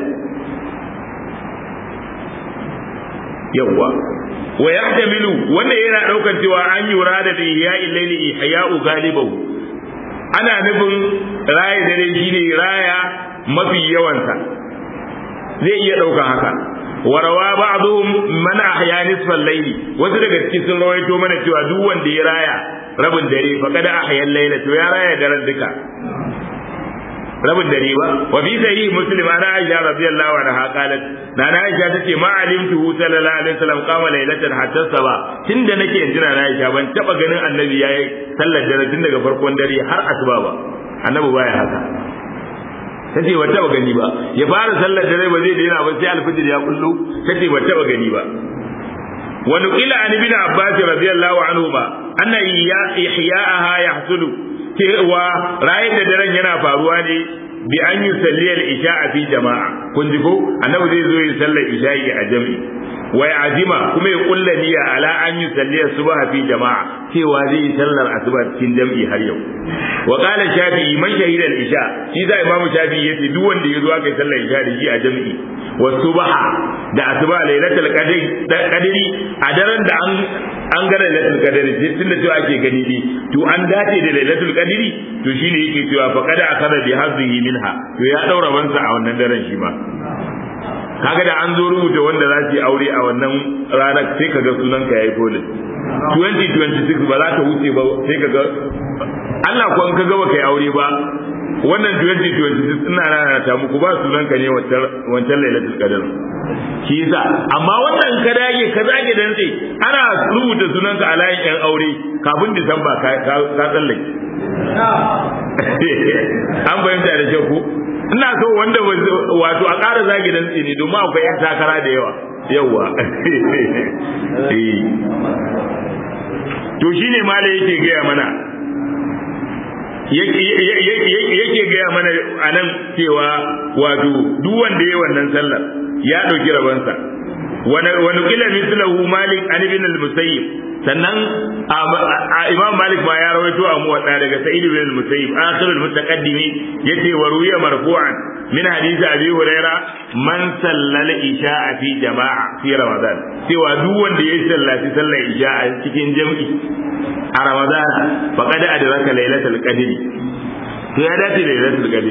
yawwa wa yahtamilu wannan yana daukar cewa an yura da ihya'il layli ihya'u galibahu ana nufin raya dare shine raya mafi yawansa zai iya daukan haka warawa ba'dhum man ahya nisfal layli wasu daga cikin sun rawaito mana cewa duk wanda ya raya rabin dare fa kada ahya layla to ya raya daren duka rabin dare ba wa fi sahih muslim ana aisha radiyallahu anha qalat na na aisha tace ma alimtu sallallahu alaihi wasallam qama laylatan hatta saba tunda nake yanzu na aisha ban taba ganin annabi yayi sallar dare tun daga farkon dare har asuba ba annabi baya haka tace ba taba gani ba ya fara sallar dare ba zai daina ba sai alfijir ya kullu tace ba taba gani ba wa nuqila an ibn abbas radiyallahu anhu ba anna ihya'aha yahsulu cewa rayin da daren yana faruwa ne bi an yi salliyar isha a fi jama'a kun ji ko annabi zai zo yi sallar isha'i a jami'i wa ya azima kuma ya kulla niyya ala an yi salliyar subha fi jama'a cewa zai yi sallar asuba cikin jami'i har yau wa qala shafi'i man shahida al-isha shi da imamu shafi'i yace duk wanda ya zo aka yi sallar isha da shi a jami'i wa subha da asuba lailatul qadri qadri a daren da an an ga lailatul qadri tunda cewa ake gani ne to an dace da lailatul qadri to shine yake cewa fa kada akada bi hazzihi minha to ya daura bansa a wannan daren shi ma kaga da an zo rubuta wanda za su yi aure a wannan ranar sai kaga sunan ka yayi polin 2026 ba za ka wuce ba sai kaga Allah ko an ka gaba kai aure ba wannan 2026 ina rana ta muku ba sunan ka ne wancan lailatul qadr shi yasa amma wannan ka dage ka zage dan sai ana rubuta sunan ka a layin yan aure kafin disamba ka ka tsallake an bayyana da kyau ina so wanda wato a ƙara zagi dan tsini domin akwai yan takara da yawa yawa to shine mala yake gaya mana yake gaya mana a nan cewa wato duk wanda ya wannan sallar ya ɗauki rabansa wani kila mislahu malik an ibn al-musayyib sannan imam malik ma ya rawaito a muwadda daga sa'id bin al-musayyib akhirul mutaqaddimi yace wa ruwiya marfu'an min hadisi abi huraira man sallal isha'a fi jama'a fi ramadan cewa duk wanda ya sallaci sallar isha'a cikin jam'i a ramadan faqad adraka lailatul qadr to ya dace da lailatul qadr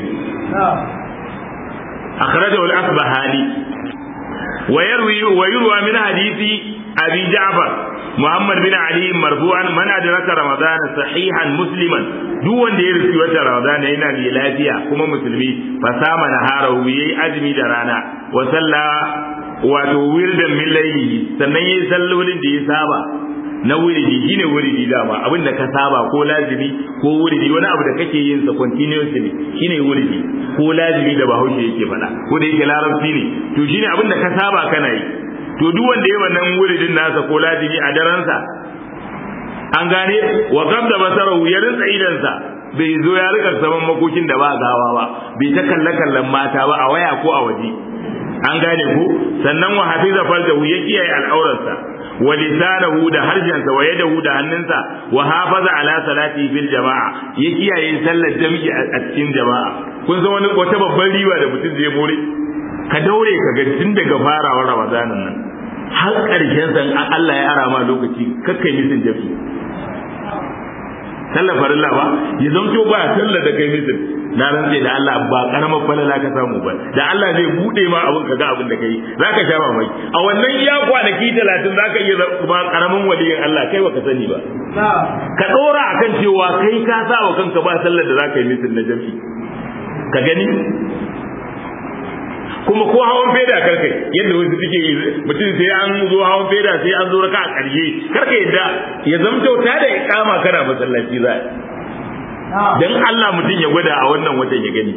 akhrajahu al-asbahani wa yarwi wa yurwa min hadisi abi ja'far Muhammad bin Ali marfu'an man adraka Ramadan sahihan musliman duk wanda ya rufi wata Ramadan yana da lafiya kuma musulmi fa sama naharahu yayi azumi da rana wa salla wato wirdan min laylihi sannan yayi sallolin da ya saba na wuridi shine wuridi dama abin da ka saba ko lazimi ko wuridi wani abu da kake yin sa continuously shine wuridi ko lazimi da Bahaushe yake faɗa ko da yake larabci ne to shine abin da ka saba kana yi to duk wanda ya wannan wuridin nasa ko lazimi a daransa an gane wa qabda basarahu ya rinsa idansa bai zo ya rika saman makokin da ba gawa ba bai ta kalle kallon mata ba a waya ko a waje an gane ko sannan wa hafiza farjahu ya kiyaye al'aurarsa wa lisanahu da harjansa wa yadahu da hannunsa wa hafaza ala salati fil jama'a ya kiyaye sallar jami'i a cikin jama'a kun san wani wata babban riba da mutum zai more ka daure ka ga tun daga farawar ramadanin nan har ƙarshen san Allah ya ara ma lokaci kakkai misin jafi sallar farilla ba ya zamto ba sallar da kai misin na rantse da Allah ba karamar falala ka samu ba da Allah zai bude ma abin ka ga abin da kai zaka sha mamaki a wannan iya kwanaki 30 zaka iya ba karamin waliyin Allah kai baka sani ba ka dora akan cewa kai ka sa wa kanka ba sallar da zaka yi misin na jafi ka gani kuma ko hawan feda karkai yadda wasu suke yi mutum sai an zo hawan feda sai an zo raka a ƙarshe karka yadda ya zamto ta da ikama kana masallaci za dan Allah mutum ya gwada a wannan watan ya gani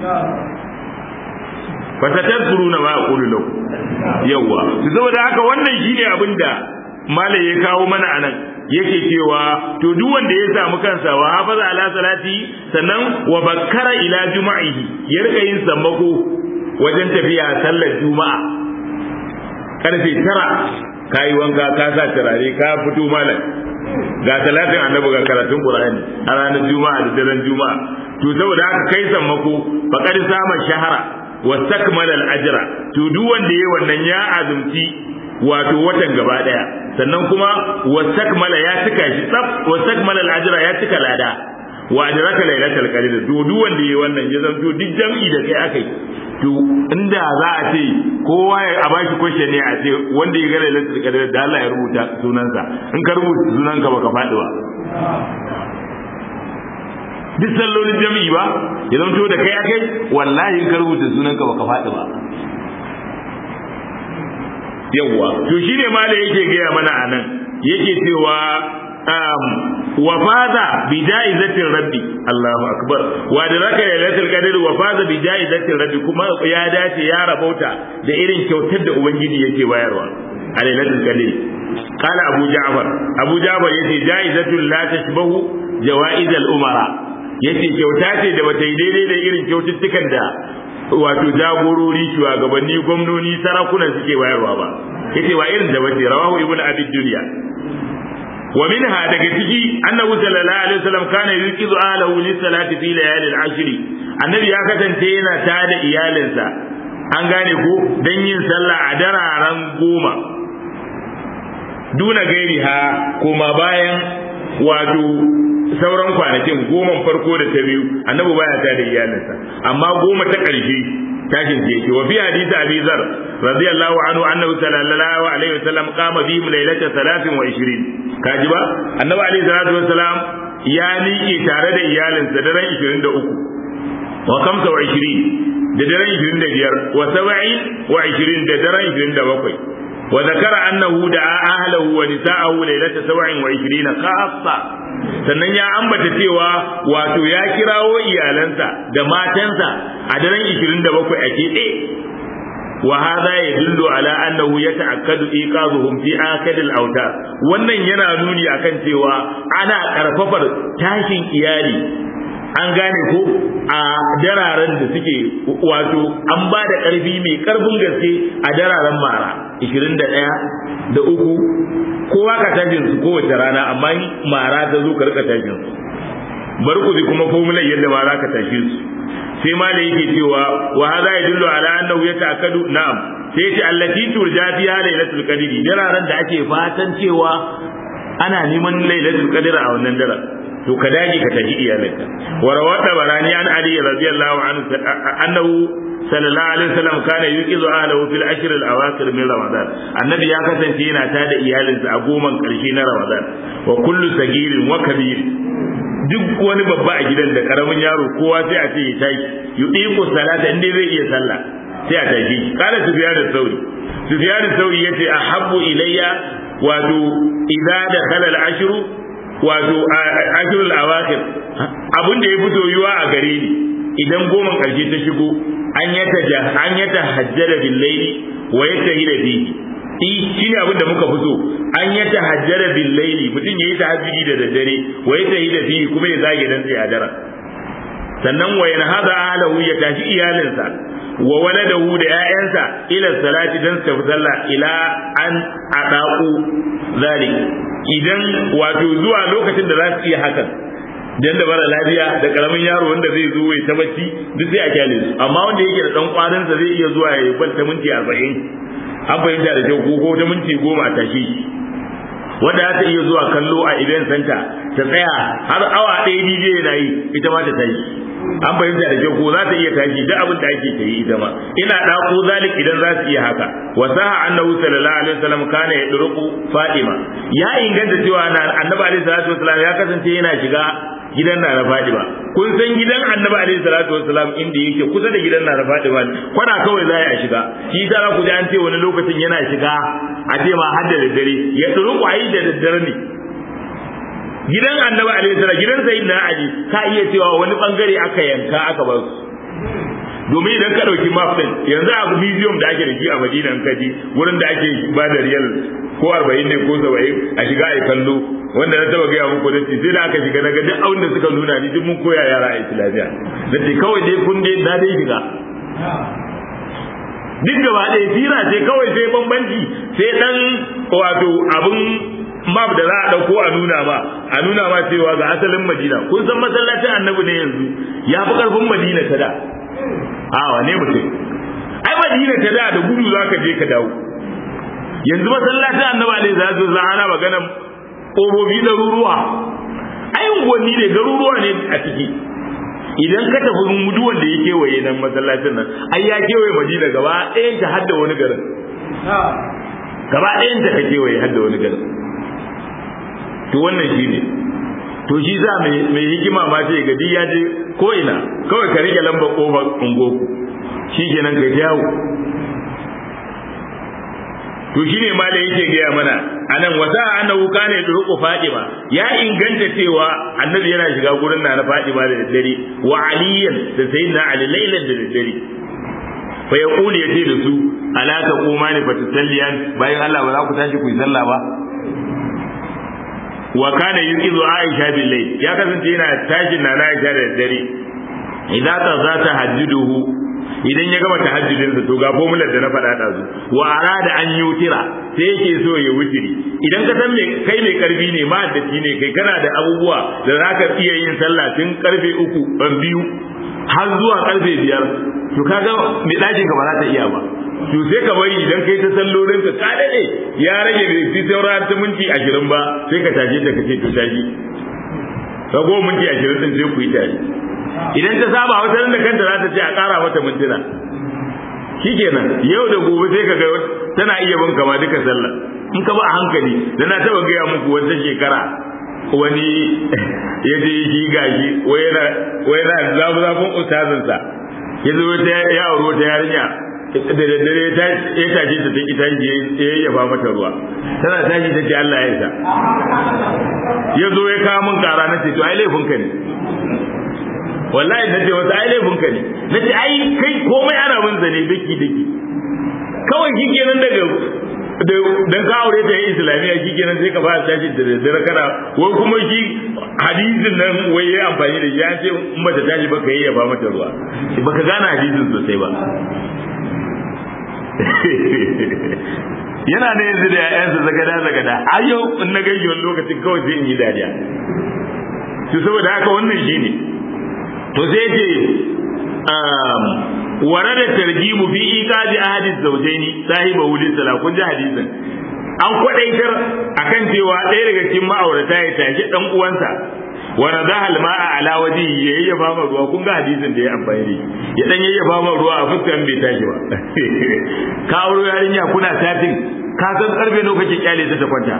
fasatazkuruna ma aqulu lakum yawa to saboda haka wannan shine abin da malai ya kawo mana anan yake cewa to duk wanda ya samu kansa wa hafaza ala salati sannan wa bakkara ila juma'ihi ya rika yin sammako wajen tafiya sallar juma'a karfe tara ka yi wanka ka sa turare ka fito malam ga talatin annabi ga karatun qur'ani a ranar juma'a da daren juma'a to saboda haka kai sammako faqad sama shahara wa takmala al-ajra to duk wanda yayi wannan ya azumci wato watan gaba daya sannan kuma wa takmala ya cika shi tsaf wa takmala al-ajra ya cika lada wa adraka lailatul qadr to duk wanda yayi wannan ya zanto duk jam'i da kai akai to inda za a ce kowa ya a bashi question ne a ce wanda ya ga lailatul qadr da Allah ya rubuta sunansa in ka rubuta sunanka baka faɗi ba duk sallolin jami'i ba ya zanto da kai akai wallahi in ka rubuta sunanka baka faɗi ba yawwa to shine malai yake gaya mana anan yake cewa wa faza bi jaizatin rabbi Allahu akbar wa da raka lailatul qadr wa faza bi jaizatin rabbi kuma ya dace ya rabauta da irin kyautar da ubangiji yake bayarwa a lailatul qadr qala abu ja'far abu ja'far yace jaizatul la tashbahu jawaiz al umara yace kyauta ce da bata yi daidai da irin kyaututtukan da wato jagorori shugabanni gwamnoni sarakuna suke bayarwa ba yace wa irin da bace rawahu ibnu abi dunya ومنها دقتي أنه صلى الله عليه وسلم كان يوقظ أهله للصلاة في ليالي العشر النبي ya kasance yana tada iyalinsa an gane ko dan yin sallah a dararen goma duna gairi ha kuma bayan wato sauran kwanakin goman farko da ta biyu annabi baya tada iyalinsa amma goma ta ƙarshe tashin ke yake wa fi hadisi abi zar radiyallahu anhu annahu sallallahu alaihi wasallam qama bihim laylata 23 kaji ba annabi alaihi salatu wasalam ya miƙe tare da iyalinsa daren 23 wa 25 da daren 25 wa 70 wa 20 da daren 27 wa zakara annahu da ahlahu wa nisa'ahu laylata 27 khassa sannan ya ambata cewa wato ya kirawo iyalansa da matansa a daren 27 a keɓe wa hadha yadullu ala annahu yata'akkadu iqazuhum fi akad al-awtar wannan yana nuni akan cewa ana karfafar tashin iyali an gane ko a dararen da suke wato an ba da ƙarfi mai ƙarfin gaske a dararen mara 21 da uku kowa ka tashin su kowace rana amma mara ta zo ka rika tashin su bar ku kuma formular yadda ma za ka tashe su sai ma da yake cewa wa hada yadullu ala annahu yata'akkadu na'am sai ce allati turja fiha lailatul qadri dararen da ake fatan cewa ana neman lailatul qadr a wannan daren to ka dage ka tafi iyalanka wa rawata barani an ali radiyallahu anhu annahu sallallahu alaihi wasallam kana yuqizu ahlahu fil ashr al awakhir min ramadan annabi ya kasance yana tada iyalinsa a goman karshe na ramadan wa kullu sagirin wa kabir duk wani babba a gidan da karamin yaro kowa sai a ce ya tashi yuqiqu salata inda zai iya sallah sai a tashi kana sufyan al-thawri sufyan al-thawri yace ahabbu ilayya wato idza dakhala al-ashru wato ashirul awakhir abin da ya fito yiwa a gare ni idan goma karshe ta shigo an yata an yata hajjara bil layli wa yatahila bihi i shine abin da muka fito an yata hajjara bil layli mutum yayi tahajjudi da daddare wa yatahila bihi kuma ya zage dan sai a daren sannan wa yanhada ahlahu ya tashi iyalinsa wa waladahu da ƴaƴansa ila salati dan su sallah ila an adaku zalik idan wato zuwa lokacin da za su iya hakan dan da bara lafiya da karamin yaro wanda zai zo ya ta bacci duk sai a kyale su amma wanda yake da dan kwarin sa zai iya zuwa ya kwanta minti 40 an fahimta da kyau ko ta minti 10 a tashi wanda za ta iya zuwa kallo a event center ta tsaya har awa ɗaya DJ yana yi ita ma ta tashi an fahimta da kyau ko za ta iya tashi duk abin da ake ta yi ita ma ina ɗako zalik idan za su iya haka wa saha annahu sallallahu alaihi wasallam kana ya durqu fatima ya inganta cewa na annabi alaihi salatu wasallam ya kasance yana shiga gidan na Fadima kun san gidan annabi alaihi salatu wasallam inda yake kusa da gidan na Fadima kwana kawai za a shiga shi yasa za ku ji an ce wani lokacin yana shiga a ce ma har da daddare ya durqu ayi da daddare ne gidan annabi alaihi salam gidan sayyidina ali ka iya cewa wani bangare aka yanka aka bar su domin idan ka dauki map din yanzu a museum da ake da shi a Madina in kaji wurin da ake ba da riyal ko 40 ne ko 70 a shiga ai kallo wanda na taba gaya muku dace sai da aka shiga naga duk abin da suka nuna ni duk mun koya yara a islamiya dace kawai dai kun dai na dai shiga duk gaba ɗaya fira ce kawai sai bambanci sai dan wato abun map da za a ɗauko a nuna ma a nuna ma cewa ga asalin madina kun san masallacin annabi ne yanzu ya fi ƙarfin madina ta da a wane mutum ai madina ta da da gudu za ka je ka dawo yanzu masallacin annabi alaihi salatu wasallam ana magana ƙofofi ɗaruruwa ai unguwanni ne garuruwa ne a ciki idan ka tafi muduwan da ya kewaye nan masallacin nan ai ya kewaye madina gaba ɗayan ta hadda wani garin gaba ɗayan ta ka kewaye hadda wani garin to wannan shi ne to shi za mai hikima ma ce ga ya je ko ina kawai ka rike lambar kofar ungoku shi kenan ka jawo to shi ne ma da yake gaya mana a nan wata annahu kana yadruqu fatima ya inganta cewa annabi yana shiga gurin na na fatima da daddare wa aliyan da sayyidina ali lailan da daddare fa yaqulu yace da su ala taquma ni fatasalliyan bayan Allah ba za ku tashi ku yi sallah ba wa kana yuqizu Aisha bil layl ya kasance yana tashin na Aisha da dare idan ta za ta hajjuduhu idan ya gama tahajjudin sa to ga formular da na faɗa da su wa arada an yutira sai yake so ya wutiri idan ka san me kai mai karfi ne ma da ne kai kana da abubuwa da zaka iya yin sallah tun karfe uku ban biyu har zuwa karfe biyar to kaga mai ɗakin ka ba za ta iya ba to sai ka bari idan kai ta sallolin ka ka dade ya rage bai fi saura ta minti ashirin ba sai ka tashi da kace to tashi ka go minti ashirin din sai ku yi tare idan ta saba wata da kanta za ta ce a ƙara mata mintuna shikenan yau da gobe sai ka ga tana iya bin kama duka sallah in ka ba a hankali da na taba gaya muku wata shekara wani ya je shi gashi wai yana zafi zafin ustazinsa ya zo ya auri wata yarinya da daddare ya tashi ta taki tashi ya yayyafa mata ruwa tana tashi ta ce Allah ya isa ya zo ya kawo min kara na ce to ai laifinka ne wallahi na ce wata ai laifinka ne na ce ai kai komai ana bin zane daki daki kawai shi kenan daga dan ka aure ta yin islamiyya shi kenan sai ka fara tashi da daddare kana wai kuma shi hadisin nan wai yayi amfani da ya ce in bata tashi ba ka yi ya ba mata ruwa baka gane hadisin sosai ba yana da yanzu da ƴaƴansa zagada zagada a yau in na gaji wani lokacin kawai sai in yi dariya to saboda haka wannan shine to sai ce ware da tarjimu fi iqadi ahadith zawjaini sahiba wuli sala kun ji hadisin an kwadaitar akan cewa ɗaya daga cikin ma'aurata ya tashi dan uwansa wa radaha alma'a ala waji ya yayyafa ma ruwa kun ga hadisin da ya amfani da ya dan yayyafa ma ruwa a fuskan bai tashi ba ka auro yarinya kuna tatin ka san karfe nawa kake kyale ta ta kwanta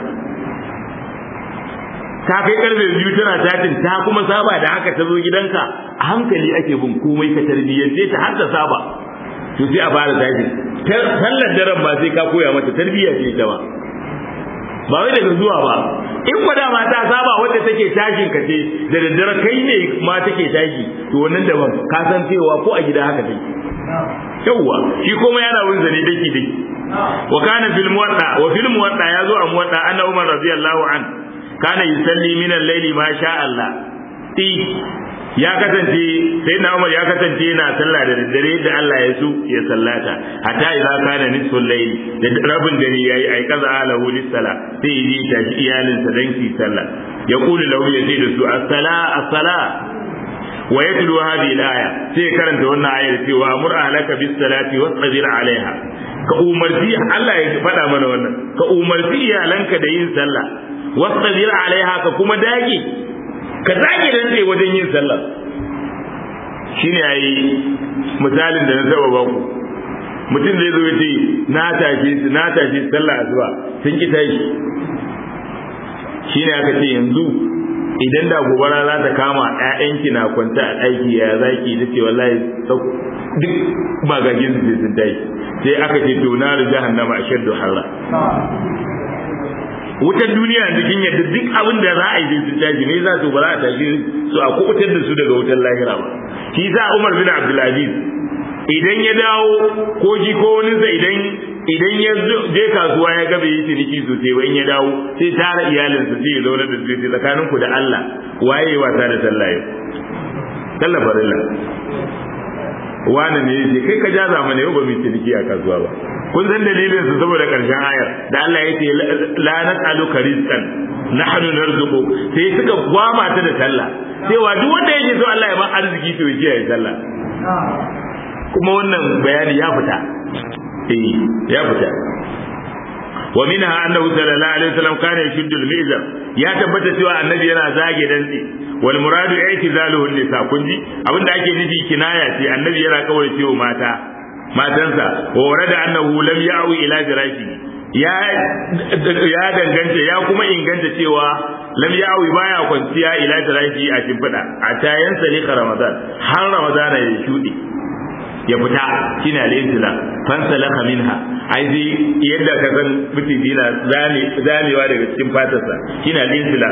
ta kai karfe biyu tana tatin ta kuma saba da haka ta zo gidanka a hankali ake bin komai ka tarbiyyance ta har ta saba to sai a fara tashi sallar daren ba sai ka koya mata tarbiyya ce ita ba ba wai daga zuwa ba in kwa dama ta saba wadda take tashin ka ce da daddare kai ne ma take tashi to wannan daban ka san cewa ko a gida haka take yawwa shi kuma yana wun zane daki daki wa kana fil muwadda wa fil muwadda yazo a muwadda anna umar radiyallahu an kana yusalli min al-layli ma sha Allah ya kasance sai na Umar ya kasance yana sallah da daddare da Allah ya so ya sallata hatta idza kana nisful layl da rabin dare yayi ai kaza alahu lis-sala sai yi ta iyalin sa dan ki sallah ya kulu lahu ya ce da su as-sala as-sala wa yatlu hadhihi al-aya sai karanta wannan ayar cewa amur ahlaka bis-salati wasbir 'alaiha ka umarci Allah ya faɗa mana wannan ka umarci iyalanka da yin sallah wasbir 'alaiha ka kuma dage ka zage da tsaye wajen yin sallah shine yayi misalin da na saba ba ku mutum zai zo ya ce na tashi su na tashi sallah asuba sun ki tashi shine aka ce yanzu idan da gobara za ta kama ƴaƴanki na kwanta a ɗaki ya zaki ta ce wallahi duk bagagin su sun tashi sai aka ce to na jahannama ashaddu harra wutar duniya yanzu kin yadda duk abin da za a yi sun tashi ne za su ba za a tashi su a kubutar da su daga wutar lahira ba shi sa Umar bin Abdulaziz idan ya dawo ko ji ko wani sa idan idan ya je kasuwa ya ga bai yi ciniki sosai ba in ya dawo sai tara iyalinsa sai ya zauna da su sai tsakanin ku da Allah waye wasa da sallah yau sallah farilla wani ne yace kai ka jaza mana yau ba mu ciniki a kasuwa ba kun san dalilin su saboda karshen ayar da Allah ya ce la nas'aluka rizqan nahnu narzuqu sai suka gwama ta da sallah cewa duk wanda yake so Allah ya ba arziki to yake ya sallah kuma wannan bayani ya fita eh ya fita wa minha annahu sallallahu alaihi wasallam kana yashuddu al-mizan ya tabbata cewa annabi yana zage dantse wal muradu i'tizaluhu nisa kunji abinda ake nufi kinaya ce annabi yana kawai cewa mata matansa wa warada annahu lam ya'wi ila firashi ya ya danganta ya kuma inganta cewa lam ya'wi baya kwanciya ila firashi a shimfiɗa a tayan salika ramadan har ramadan ya shuɗe ya fita shine al-intila fansalaka minha ai dai yadda ka san mutum dina zamewa daga cikin fatarsa shine al-intila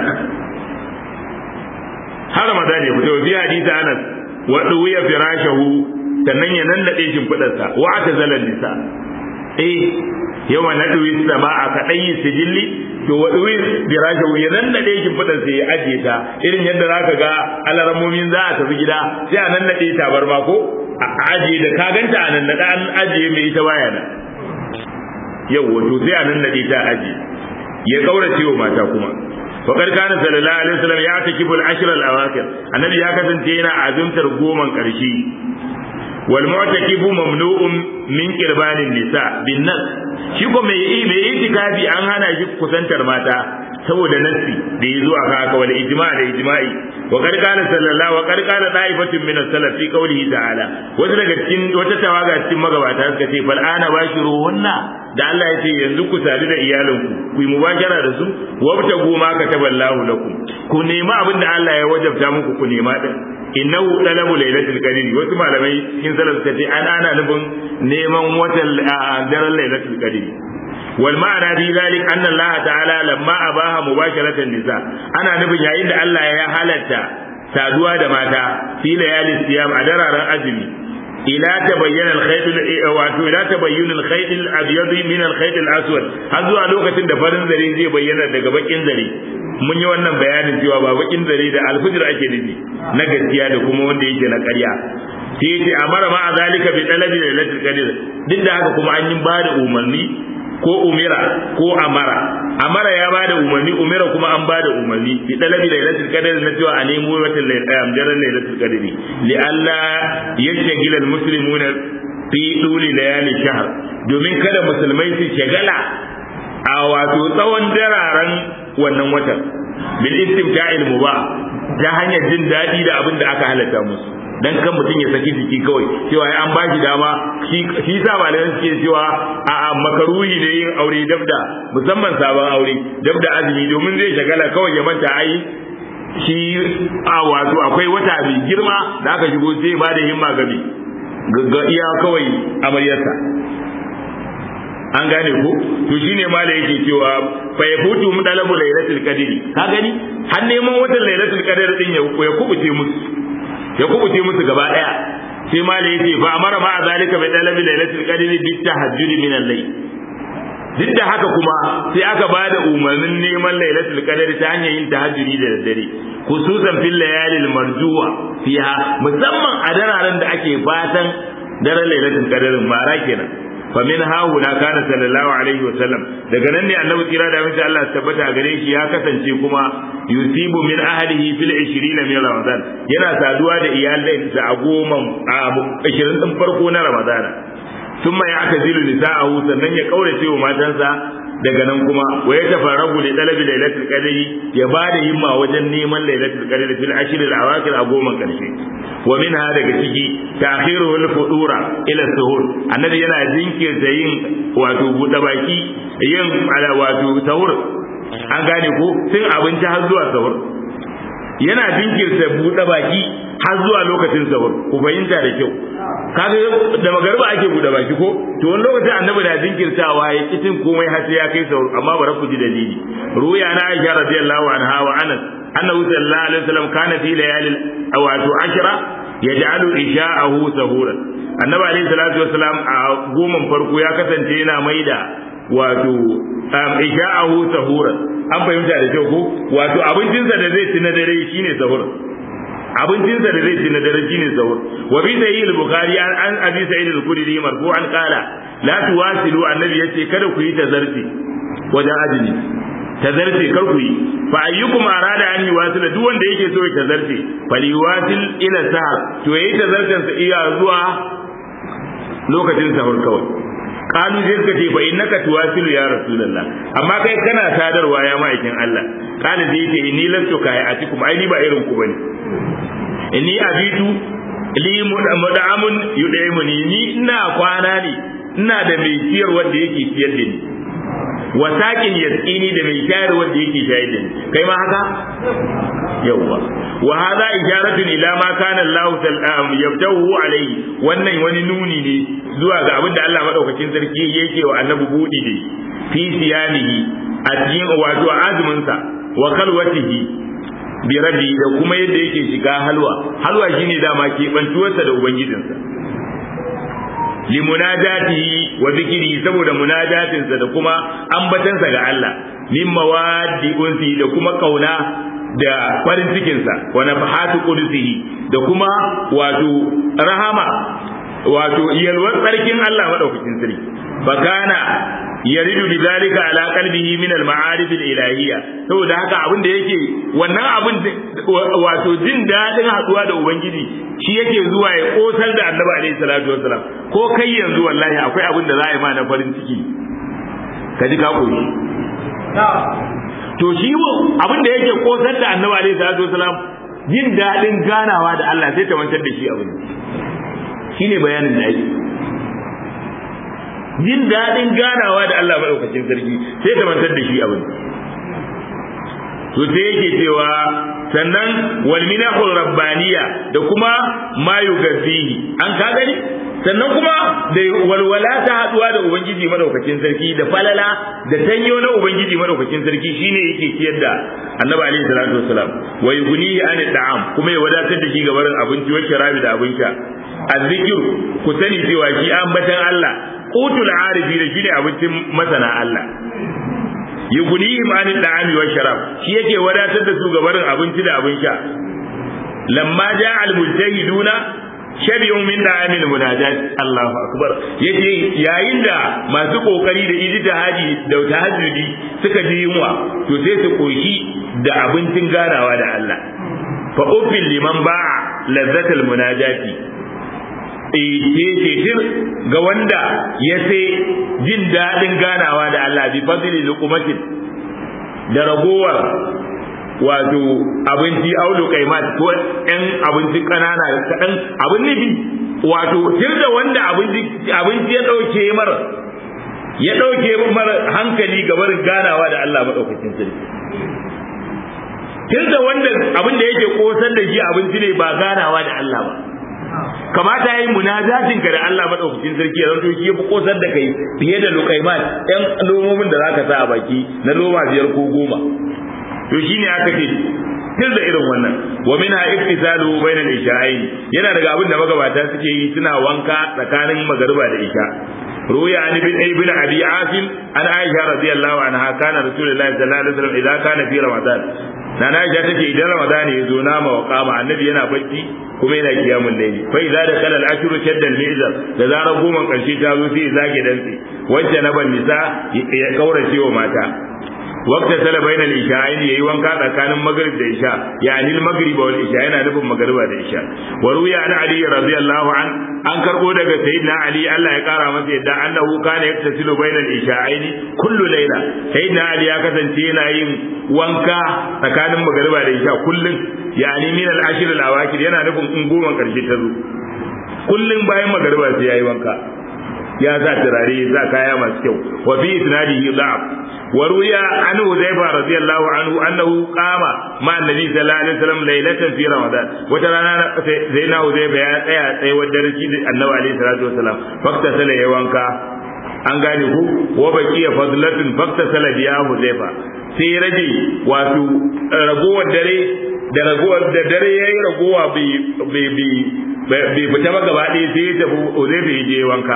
har ramadan ya fita wa bi hadisi anas wa duwiya firashahu sannan ya nannade shimfidarsa wa ata zalal nisa eh yawa na duwi sama a kadai sijilli to wa duwi firashahu ya nannade shimfidarsa ya ajiye ta irin yadda zaka ga alaramomin za a tafi gida sai a nannade tabarma ko a ajiye da ka ganta a nan an ajiye mai ita baya nan yau wato sai a nan nade ta ajiye ya kaurace wa mata kuma faqad kana sallallahu alaihi wasallam ya takibul ashr al awakhir annabi ya kasance yana azumtar goman karshe wal mu'takifu mamnu'un min qirbanin nisa bin nas shi ko mai mai itikafi an hana shi kusantar mata saboda nassi da ya zo a haka wal ijma da ijma'i wa qad qala sallallahu wa qad qala da'ifatun min as-salaf fi qawlihi ta'ala wata daga cikin wata tawaga cikin magabata suka ce fal ana bashiruhunna da Allah ya ce yanzu ku sadu da iyalinku ku yi mubashara da su wabta goma ka taballahu lakum ku nema abin da Allah ya wajabta muku ku nema din innahu talabu lailatul qadr wasu malamai cikin salaf suka ce an ana nufin neman watan daren lailatul qadr wal ma'ana fi zalik anna Allah ta'ala lamma abaha mubasharatan nisa ana nufin yayin da Allah ya halatta saduwa da mata fi layalin siyam a dararen azumi ila tabayyana al-khayt wato ila tabayyun al-khayt al-abyad min al-khayt al-aswad har zuwa lokacin da farin zare zai bayyana daga bakin zare mun yi wannan bayanin cewa ba bakin zare da alfijir ake nufi na gaskiya da kuma wanda yake na ƙarya sai yace amara ma zalika bi talabi lailatul qadr duk da haka kuma an yi bada umarni ko umira ko amara amara ya bada umarni umira kuma an bada umarni bi talabi lailatul qadr na cewa a nemo wata daren lailatul qadr li alla yashghila al muslimuna fi duli layali shahr domin kada musulmai su shagala a wato tsawon dararen wannan watan bil istimta'il mubah ta hanyar jin daɗi da abin da aka halatta musu dan kan mutum ya saki jiki kawai cewa an ba shi dama shi sa malaman suke cewa a makaruhi ne yin aure dabda musamman sabon aure dabda azumi domin zai shagala kawai ya manta ai shi a wato akwai wata mai girma da aka shigo sai ba da himma gabi ga iya kawai amaryarsa an gane ko to shine ma da yake cewa fa yafutu mudalabu lailatul qadri ka gani har neman watan lailatul qadr din ya kubuce musu ya kubuce musu gaba daya sai ma da yake fa amara ma zalika bi dalabi lailatul qadri bi tahajjud min al-layl duk da haka kuma sai aka ba da umarnin neman lailatul qadr ta hanyar yin tahajjudi da daddare khususan fil layalil marjuwa fiha musamman a dararen da ake fatan daren lailatul qadr mara kenan famin hahuna kana sallallahu alaihi wasallam daga nan ne annabi kira da mace Allah tabbata gare shi ya kasance kuma yusibu min ahlihi fil 20 min ramadan yana saduwa da iyalansa a goma a 20 din farko na ramadana thumma ya'tazilu nisa'ahu sannan ya kaurace wa matansa daga nan kuma wa ya tafarragu da talabi lailatul qadri ya bada himma wajen neman lailatul qadri fil ashr al awakir a goma karshe wa minha daga ciki ta'khiruhu al fudura ila suhur annabi yana jinkirta yin wato buɗe baki yin ala wato sahur an gane ko tun abinci har zuwa sahur yana jinkirta buɗe baki har zuwa lokacin sahur ku fahimta da kyau kaga da magarba ake buɗe baki ko to wani lokacin annabi na jinkirtawa ya kitin komai har sai ya kai sahur amma bara ku ji dalili ruya na Aisha radiyallahu anha wa Anas annahu sallallahu alaihi wasallam kana fi layalil wato ashra yaj'alu isha'ahu sahuran annabi alaihi salatu wasalam a goman farko ya kasance yana maida wato isha'ahu sahuran an fahimta da kyau ko wato abincinsa da zai ci na dare shine sahur abincinsa da zai ci na dare shine sahur wa bi sahih al-bukhari an an abi sa'id al-khudri marfu'an qala la tuwasilu annabi yace kada ku yi tazarci wajen azumi tazarce kar ku yi fa ayyukum arada an yuwasila duk wanda yake so ya tazarce faliwasil ila sahar to yayi tazarcen sa iya zuwa lokacin sahur kawai kalu sai suka ce fa innaka tuwasilu ya rasulullah amma kai kana sadarwa ya ma'aikin Allah kana sai ce ni lastu kai a cikum ai ni ba irin ku bane inni abitu li mud'amun yud'imuni ni ina kwana ne ina da mai ciyar wanda yake ciyar da ni wa sakin yasqini da mai shayar wanda yake shayar da ni kai ma haka yawwa wa hadha isharatun ila ma kana Allah sallam yabdahu alayhi wannan wani nuni ne zuwa ga abinda Allah madaukakin sarki yake wa annabi budi da fi siyanihi a cikin wato azumin sa wa kalwatihi bi rabbi da kuma yadda yake shiga halwa halwa shine dama ke bantuwarsa da ubangijinsa limunajatihi wa zikiri saboda munajatinsa da kuma ambatansa ga Allah min mawaddi unsi da kuma kauna da farin cikinsa wa nafahatu qudsihi da kuma wato rahama wato yalwar tsarkin Allah madaukakin sarki bakana yaridu bidalika ala qalbihi min al-ma'arif al-ilahiyya saboda haka abin da yake wannan abin wato jin dadin haduwa da ubangiji shi yake zuwa ya kosar da annabi alaihi salatu wassalam ko kai yanzu wallahi akwai abin da za a yi ma na farin ciki ka ji ka koyi to shi abin da yake kosar da annabi alaihi salatu wassalam jin dadin ganawa da Allah sai ta mantar da shi abin shine bayanin da ake jin daɗin ganawa da Allah maɗaukacin sarki sai ta mantar da shi abin to sai yake cewa sannan wal minahul rabbaniya da kuma ma yugazihi an ka gani sannan kuma da walwala ta haduwa da ubangiji madaukakin sarki da falala da tanyo na ubangiji madaukakin sarki shine yake ciyar da annabi alaihi salatu wasalam wa yughnihi an da'am kuma ya wadatar da shi ga barin abinci wa sharabi da abin sha azzikir ku sani cewa shi ambatan Allah qutul arifi da shine abincin masana Allah yughnihim an da'ami wa sharab shi yake wadatar da su ga barin abinci da abin sha lamma ja'a al-mujtahiduna shabi'un min da'amil munajat Allahu akbar yace yayin da masu kokari da ijtihadi da tahajjudi suka ji yunwa to sai su koshi da abincin ganawa da Allah fa ufil liman ba'a lazzatul munajati ce ga wanda ya sai jin daɗin ganawa da Allah bi fadli luqmatin da ragowar wato abinci audu kaimat ko ɗan abinci ƙanana kaɗan abin nufi wato tun da wanda abinci ya ɗauke mar ya ɗauke mar hankali gabar ganawa da Allah maɗaukakin sarki tun da wanda abin da yake kosar da shi abinci ne ba ganawa da Allah ba kamata yayi munajatin ka da Allah madaukakin sarki ya zanto shi yafi kosar da kai fiye da lukaimat ɗan lomomin da zaka sa a baki na loma biyar ko goma to shine aka ce tun da irin wannan wa minha ittisalu bainal isha'ain yana daga abin da magabata suke yi suna wanka tsakanin magariba da isha ruya an ibn ibn abi asim an aisha radiyallahu anha kana rasulullahi sallallahu alaihi wasallam idan kana fi ramadan nana aisha tace idan ramadan ya zo nama wa kama annabi yana bacci kuma yana kiyamul layli fa idza dakala al-ashru shadda al-mizar da zarar goma karshe ta zo sai zage dantse wacce na ban nisa ya kaurace wa mata waqta sala bainal isha'ain yayi wanka tsakanin maghrib da isha yani al-maghrib wal isha yana nufin magriba da isha wa ruya an ali radiyallahu an an karbo daga sayyidina ali Allah ya kara masa yadda annahu kana yaktasilu bainal isha'ain kullu layla sayyidina ali ya kasance yana yin wanka tsakanin magriba da isha kullun yani min al-ashr al-awakir yana nufin in goma karshe ta zo kullun bayan magriba sai yayi wanka ya sa turare ya sa kaya masu kyau wa fi isnadihi da'af wa ruya an Hudayfa radiyallahu anhu annahu qama ma annabi sallallahu alaihi wasallam laylatan fi ramadan wata rana sai na Hudayfa ya tsaya tsaye wa darasi da annabi alaihi salatu wasallam fakta sala ya wanka an gane ku wa baqiya fadlatun fakta sala biya Hudayfa sai rage wato ragowar dare da ragowar da dare yayi ragowa bai bai bai fita ba gaba ɗaya sai ya tafi Hudayfa ya je wanka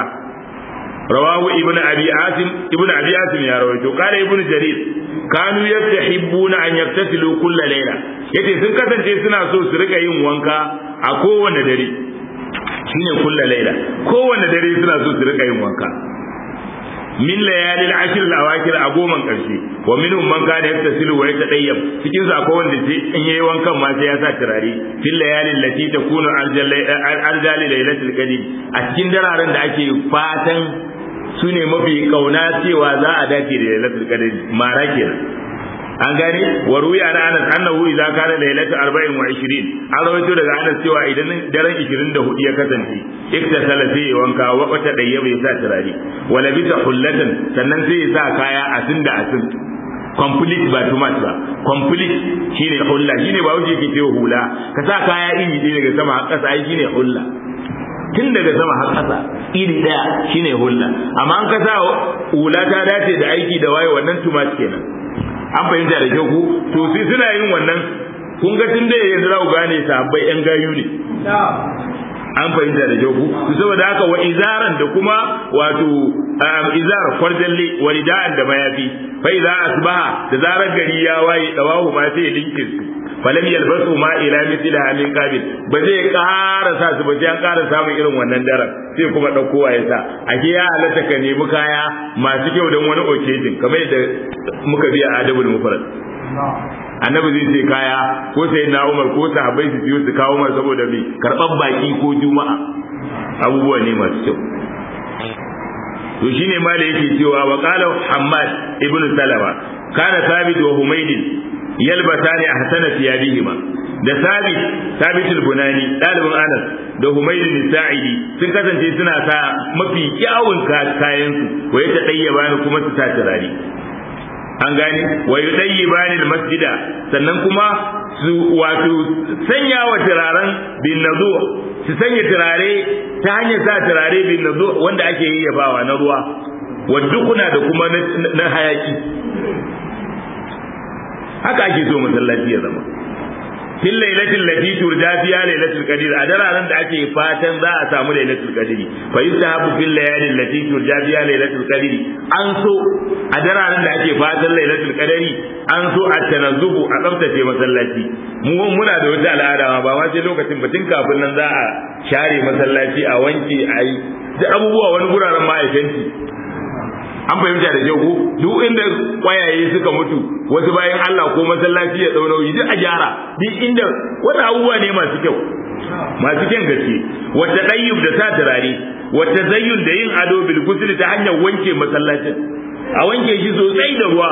رواه ابن ابي عاصم ابن ابي عاصم يا رويته قال ابن جرير كانوا يستحبون ان يغتسلوا كل ليله yace sun kasance suna so su rika yin wanka a kowane dare shine kulla laila kowane dare suna so su rika yin wanka min layalil ashr al awakir a goman karshe wa minhum man kana yaktasilu wa yatadayyab cikin su akwai wanda sai in yayi wankan ma sai ya sa turare fil layalil lati takunu arjali lailatul qadr a cikin dararen da ake fatan su ne mafi kauna cewa za a dace da lailatul qadr mara kenan an gane wa ruya na anas annahu idza kana lailatu 24 an rawaito daga anas cewa idan daren 24 ya kasance iktasala sai ya wanka wa wata dayya bai sa turare wa labisa hullatan sannan sai ya sa kaya asin da asin complete ba too much ba complete shine hulla shine ba wuce yake cewa hula ka sa kaya iri ɗaya daga sama har ƙasa ai shine hulla tun daga sama har ƙasa iri ɗaya shine hulla amma an ka sa hula ta dace da aiki da waye wannan too much kenan an fahimta da kyau ku to sai suna yin wannan kun ga tun da yanzu za ku gane sahabbai yan gayu ne an fahimta da kyau ku to saboda haka wa izaran da kuma wato izar kwarjalle wa rida'an da mayafi fa idza asbaha da zarar gari ya waye dawahu ma sai ya dinke su falam yalbasu ma ila mithla min qabil ba zai ƙara sa su ba sai an ƙara samun irin wannan daren sai kuma ɗauko ya sa ake ya halatta ka nemi kaya masu kyau don wani occasion kamar yadda muka biya adabul mufrad annabi zai ce kaya ko sai na umar ko sahabbai su siyo su kawo mar saboda bi karɓar baki ko juma'a abubuwa ne masu kyau to shine ma da yake cewa wa qala hammad ibn salama kana sabit wa humaydin yalbatani ahsana thiyabihima da sabit sabit al-bunani dalibin anas da humaydin sa'idi sun kasance suna sa mafi kyawun kayan su wa ya tadayyaba ni kuma su sa turare an gane wa yudayyibani al-masjida sannan kuma su wato sanya wa turaren bin nazo su sanya turare ta hanyar sa turare bin nazo wanda ake yayyafawa na ruwa wadda kuna da kuma na hayaki haka ake so masallaci ya zama fil lailatul lati turja fiha lailatul qadr a dararen da ake fatan za a samu lailatul qadr fa yustahabu fil layalil lati turja fiha lailatul qadr an so a dararen da ake fatan lailatul qadr an so a tanazzubu a tsaftace masallaci mu muna da wata al'ada ba ma sai lokacin batun kafin nan za a share masallaci a wanke a yi duk abubuwa wani guraren ma'aikanci an fahimta da kyau ko duk inda kwayaye suka mutu wasu bayan Allah ko masallaci ya dauna yi duk a gyara duk inda wani abubuwa ne masu kyau masu kyan gaske wata dayyub da sa turare wata zayyun da yin ado bil ghusl ta hanyar wanke masallacin a wanke shi sosai da ruwa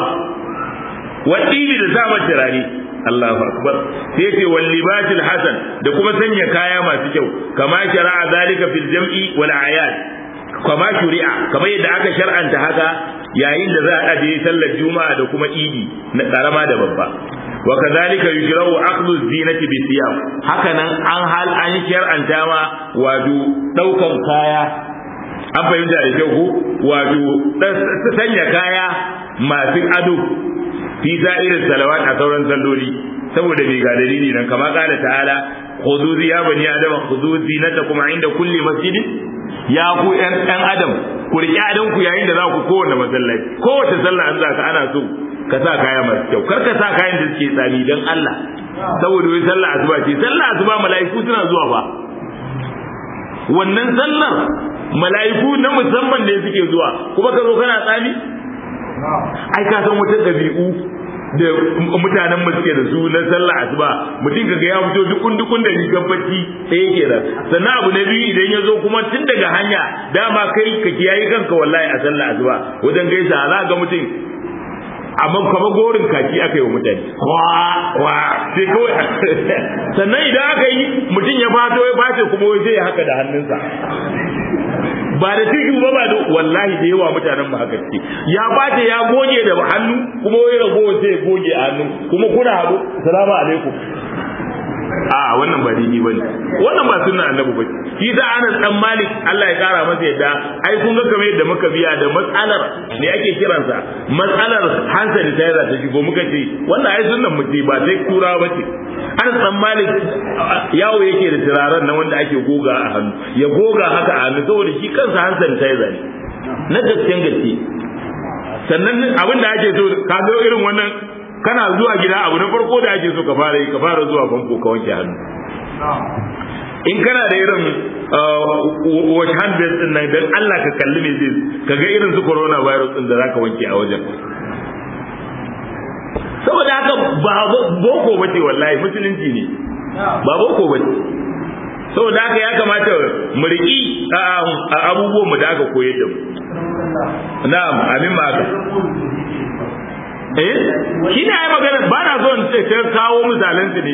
wadili da sa turare Allahu akbar sai ce wal libasil hasan da kuma sanya kaya masu kyau kama shara'a zalika fil jam'i wal ayat kama shuri'a kamar yadda aka shar'anta haka yayin da za a je sallar juma'a da kuma idi na karama da babba wa kadhalika yushra'u akhdhu zinati bi siyam haka nan an hal an shar'anta ma wato daukan kaya an fahimta da kyau ko wato sanya kaya masu ado fi sa'irin salawat a sauran salloli saboda bai ga dalili nan kama kala ta'ala khudhu ya bani adama khudhu zinatakum inda kulli masjidin ya ku ƴan ɗan adam ku riƙe adon ku yayin da za ku kowanne masallaci kowace sallah an za ka ana so ka sa kaya masu kyau kar ka sa kayan da suke tsami don Allah saboda wai sallah asuba ce sallah asuba mala'iku suna zuwa fa wannan sallar mala'iku na musamman ne suke zuwa kuma ka zo kana tsami ai ka san wata ɗabi'u da mutanen mu suke da su na sallah asuba mutum kaga ya fito dukun dukun da rigar bacci ɗaya kenan sannan abu na biyu idan ya zo kuma tun daga hanya dama kai ka kiyaye kanka wallahi a sallah asuba wajen gaisa za ga mutum amma kamar gorin kaki aka yi wa mutane wa wa sai kawai sannan idan aka yi mutum ya fato ya face kuma wai zai haka da hannunsa ba da tiki ba ba da wallahi da yawa mutanen mu haka ce ya bace ya goge da hannu kuma wai rago sai ya goge a hannu kuma kuna haɗu salamu alaikum a wannan ba daidai bane wannan ba sunna annabi ba shi da Anas dan Malik Allah ya kara masa yadda ai kun ga kamar yadda muka biya da matsalar ne ake kiransa matsalar hand sanitizer ta shigo muka ce wannan ai sunnan mu ce ba sai kura ba ce Anas dan Malik yawo yake da turaren na wanda ake goga a hannu ya goga haka a hannu saboda shi kansa hand sanitizer ne na gaskiyan gaske sannan abin da ake so ka ga irin wannan kana zuwa gida abu na farko da ake so ka fara yi ka fara zuwa famfo ka wanke hannu in kana da irin wash hand based din nan dan Allah ka kalli me zai ka ga irin su corona virus din da zaka wanke a wajen saboda haka ba boko bace wallahi musulunci ne ba boko bace saboda haka ya kamata mu riƙi abubuwan mu da aka koyar da mu na'am amin ma haka eh shi ne ai magana ba na so in ce sai kawo misalan su ne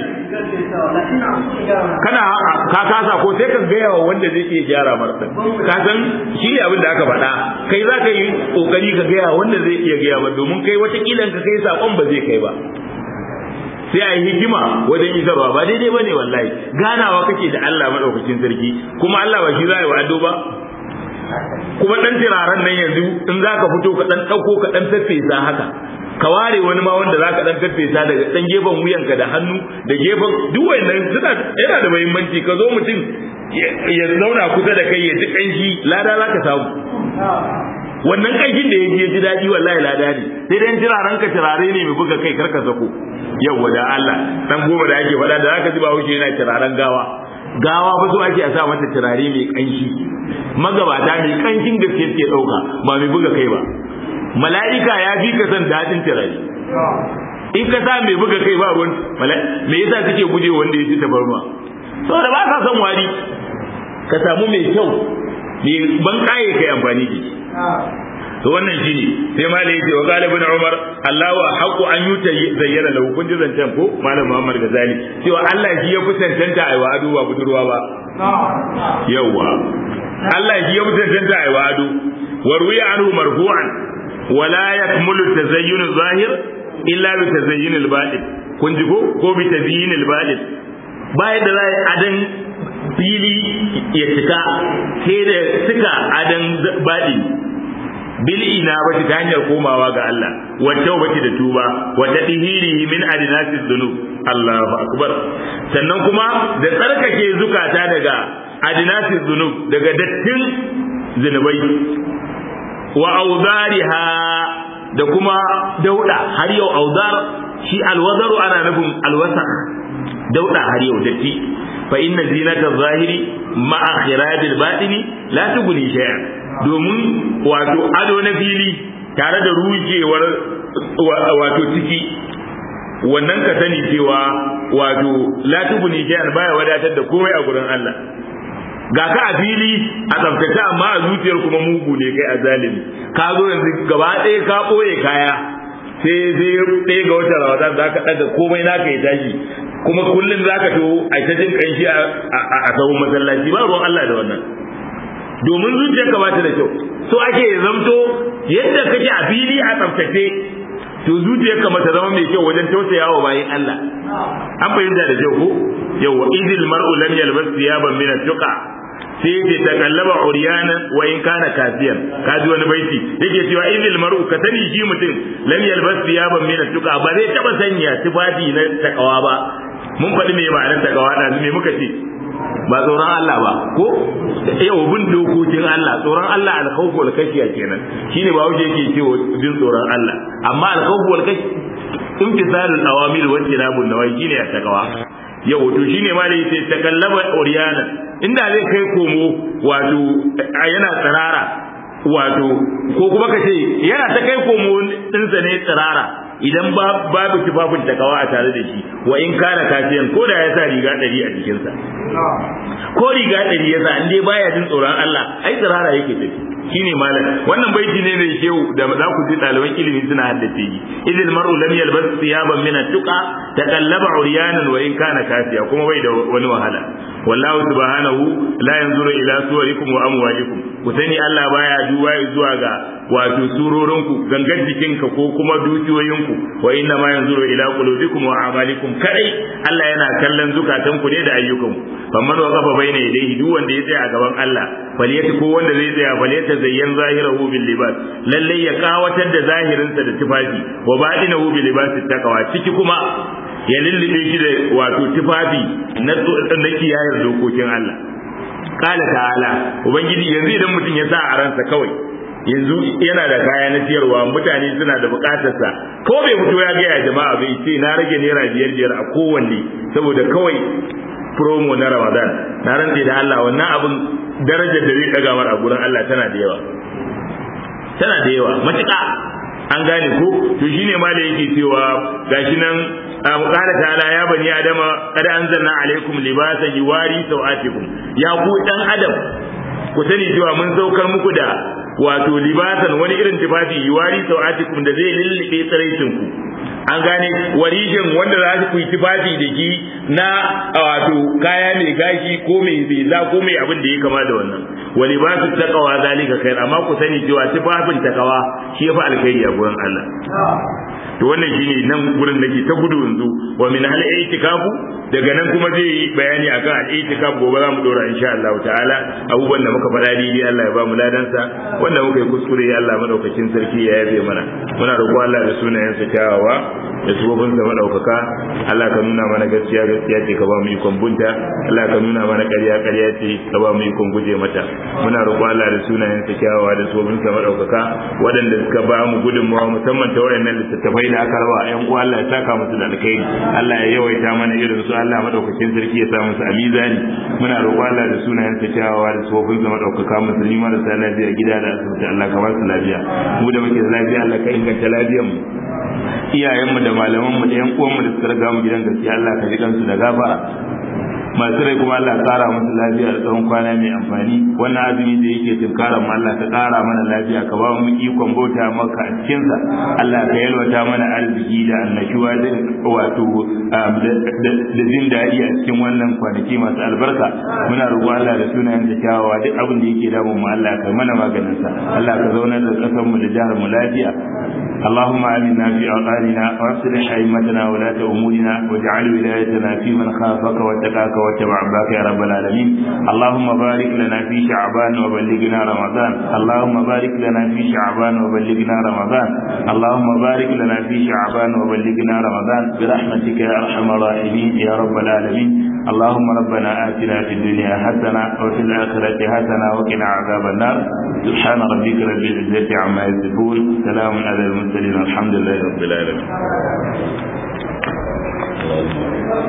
kana ka kasa ko sai ka gaya wa wanda zai iya gyara marsa ka san shi ne abin da aka faɗa kai za ka yi kokari ka gaya wanda zai iya gaya ba domin kai wata kilan ka kai sakon ba zai kai ba sai a yi hikima wajen isarwa ba daidai ba ne wallahi ganawa kake da Allah maɗaukakin sarki kuma Allah ba shi za a yi wa ado ba kuma ɗan turaren nan yanzu in za ka fito ka ɗan ɗauko ka ɗan faffesa haka ka ware wani ma wanda zaka dan faffesa daga dan gefen wuyanka da hannu da gefen duk wannan suna yana da muhimmanci ka zo mutum ya zauna kusa da kai ya ji kanshi lada zaka samu wannan kanshin da ya ji ya ji daɗi wallahi lada ne sai dai turaren ka turare ne mai buga kai karka sako yawwa da Allah dan goma da ake faɗa da zaka ji ba wuce yana turaren gawa gawa ba so ake a sa mata turare mai kanshi magabata mai kanshin gaske ke ɗauka ba mai buga kai ba mala'ika ya fi ka san daɗin turare in ka sa mai buga kai ba ruwan me yasa kake guje wanda ya ci tabarma saboda ba ka son wari ka samu mai kyau mai ban kaye kai amfani da shi to wannan shine sai malai yace wa galibin umar Allah wa haqu an yuta zayyana lahu kun ji zancen ko malam Muhammad Gazali cewa Allah shi ya fi tantanta aiwa ado ba budurwa ba yawa Allah shi ya fi tantanta aiwa ado wa ruwiya anhu marfu'an ولا يكمل التزين الظاهر illa bi tazayyinil batil kun ji ko ko bi tazayyinil batil baya da za adan fili ya cika sai da suka adan baɗi bil ina ba ta hanyar komawa ga Allah wa tawbati da tuba wa tadhirihi min adinasi dhunub Allahu akbar sannan kuma da tsarkake zukata daga adinasi dhunub daga dattin zinubai wa auzariha da kuma dauda har yau auzar shi alwazaru ana nufin alwasa dauda har yau datti fa inna zinata zahiri ma'a khirabil batini la tughni shay'an domin wato ado na fili tare da rujewar wato ciki wannan ka sani cewa wato la tughni shay'an baya wadatar da komai a gurin Allah ga ka a fili a tsaftace amma a zuciyar kuma mugu ne kai a zalimi ka zo yanzu gaba ɗaya ka ɓoye kaya sai sai ɗaya ga wata ramadan za ka ɗaga komai naka ya tashi kuma kullum za ka to a ta jin ƙanshi a sahun masallaci ba ruwan Allah da wannan domin zuciyarka ba ta da kyau so ake zamto yadda kake a fili a tsaftace to zuciyarka mata zama mai kyau wajen tausayawa bayan Allah an fahimta da kyau ko yawa idil mar'u lam yalbas thiyaban min at-tuqa sai ce ta kallaba uriyana wa in kana kafiyan ka ji wani baiti yake cewa idil mar'u ka sani shi mutum lam yalbas thiyaban min at-tuqa ba zai taba sanya tufafi na takawa ba mun faɗi me ma'anar takawa da me muka ce ba tsoron Allah ba ko yau bin dokokin Allah tsoron Allah alkhawfu wal kashiya kenan shine ba wuce yake cewa bin tsoron Allah amma alkhawfu wal kashi imtisalul awamir wa tinabun nawai shine ya takawa yau to shine ma da yace takallaba uriyana inda zai kai komo wato yana tsirara wato ko kuma ka ce yana ta kai komo ɗinsa ne tsirara idan babu tufafin takawa a tare da shi wa in kana kafiyan ko da ya sa riga ɗari a jikinsa ko riga ɗari ya sa dai baya jin tsoron Allah ai tsirara yake tafi shine malam wannan baiti ne mai shehu da za ku ji ɗaliban ilimi suna haddace yi idil mar'u lam yalbas thiyaban min at-tuqa taqallaba uryanan wa in kana kafiya kuma bai da wani wahala wallahu subhanahu la yanzuru ila suwarikum wa amwalikum ku sani Allah baya duba zuwa ga wato surorinku gangan jikinka ko kuma dukiyoyinku wa inna ma yanzuru ila qulubikum wa amalikum kadai Allah yana kallon zukatanku ne da ayyukanku famman wa kafa baina yadayhi duk wanda ya tsaya a gaban Allah faliyati ko wanda zai tsaya faliyata zayyan zahirahu bil libas lalle ya kawatar da zahirinsa da tufafi wa batinahu bil libas taqwa ciki kuma ya lullube shi da wato tufafi na na kiyayar dokokin Allah kala ta'ala ubangiji yanzu idan mutum ya sa a ransa kawai yanzu yana da kaya na siyarwa mutane suna da bukatarsa ko bai fito ya gaya jama'a bai ce na rage naira biyar biyar a kowanne saboda kawai promo na ramadan na rantse da Allah wannan abin darajar da zai daga mar a gurin Allah tana da yawa tana da yawa matuƙa an gane ko to shine ma da yake cewa gashi nan qala ta'ala ya bani adama qad anzalna alaikum libasan yuwari sawatikum ya ku dan adam ku sani cewa mun saukar muku da wato libasan wani irin tufafi yuwari sawatikum da zai lullube tsiraicin ku an gane warijin wanda za ku yi tufafi da shi na wato kaya mai gashi ko mai beza ko mai abin da ya kama da wannan wa libasu taqwa zalika khair amma ku sani cewa tufafin takawa shi yafi alkhairi a gurin Allah to wannan shine nan gurin da ke ta gudu yanzu wa min hal itikafu daga nan kuma zai yi bayani akan al itikaf gobe za mu dora insha Allah ta'ala abubuwan da muka faɗa daidai Allah ya ba mu ladansa wanda muka yi kuskure Allah madaukakin sarki ya yabe mana muna roƙo Allah da sunayensa kyawawa da sabobin da madaukaka Allah ka nuna mana gaskiya gaskiya ce ka ba mu ikon bunta Allah ka nuna mana ƙarya ƙarya ce ka ba mu ikon guje mata muna roƙo Allah da sunayensa kyawawa da sabobin da madaukaka waɗanda suka ba mu gudunmawa musamman ta waɗannan littattafai da aka raba ƴan uwa Allah ya saka musu da alkhairi Allah ya yawaita mana irin su Allah madaukakin sarki ya sa musu a mizani muna roƙo Allah da sunayensa kyawawa da sabobin da madaukaka musulmi marasa lafiya gida da asibiti Allah ka ba su lafiya mu da muke da lafiya Allah ka inganta lafiyar mu iyayenmu da malamanmu da yan uwanmu da suka riga mu gidan gaskiya Allah ka ji kansu da gafara masu rai kuma Allah kara musu lafiya da tsawon kwana mai amfani wannan azumi da yake tunkara mu Allah ka kara mana lafiya ka ba mu ikon bauta maka a cikin sa Allah ka yalwata mana arziki da annashuwa da wato da jin daɗi a cikin wannan kwanaki masu albarka muna roƙo Allah da sunayen da kyawawa duk abin da yake damun mu Allah ka mana maganin sa Allah ka zauna da ƙasar mu da jihar mu lafiya اللهم آمنا في أوطاننا وأصلح أئمتنا ولاة أمورنا واجعل ولايتنا في من خافك واتقاك واتبع عباك يا رب العالمين اللهم بارك لنا في شعبان وبلغنا رمضان اللهم بارك لنا في شعبان وبلغنا رمضان اللهم بارك لنا في شعبان وبلغنا رمضان برحمتك يا أرحم الراحمين يا رب العالمين اللهم ربنا آتنا في الدنيا حسنة وفي الآخرة حسنة وقنا عذاب النار سبحان ربك رب العزة عما يصفون سلام على المرسلين الحمد لله رب العالمين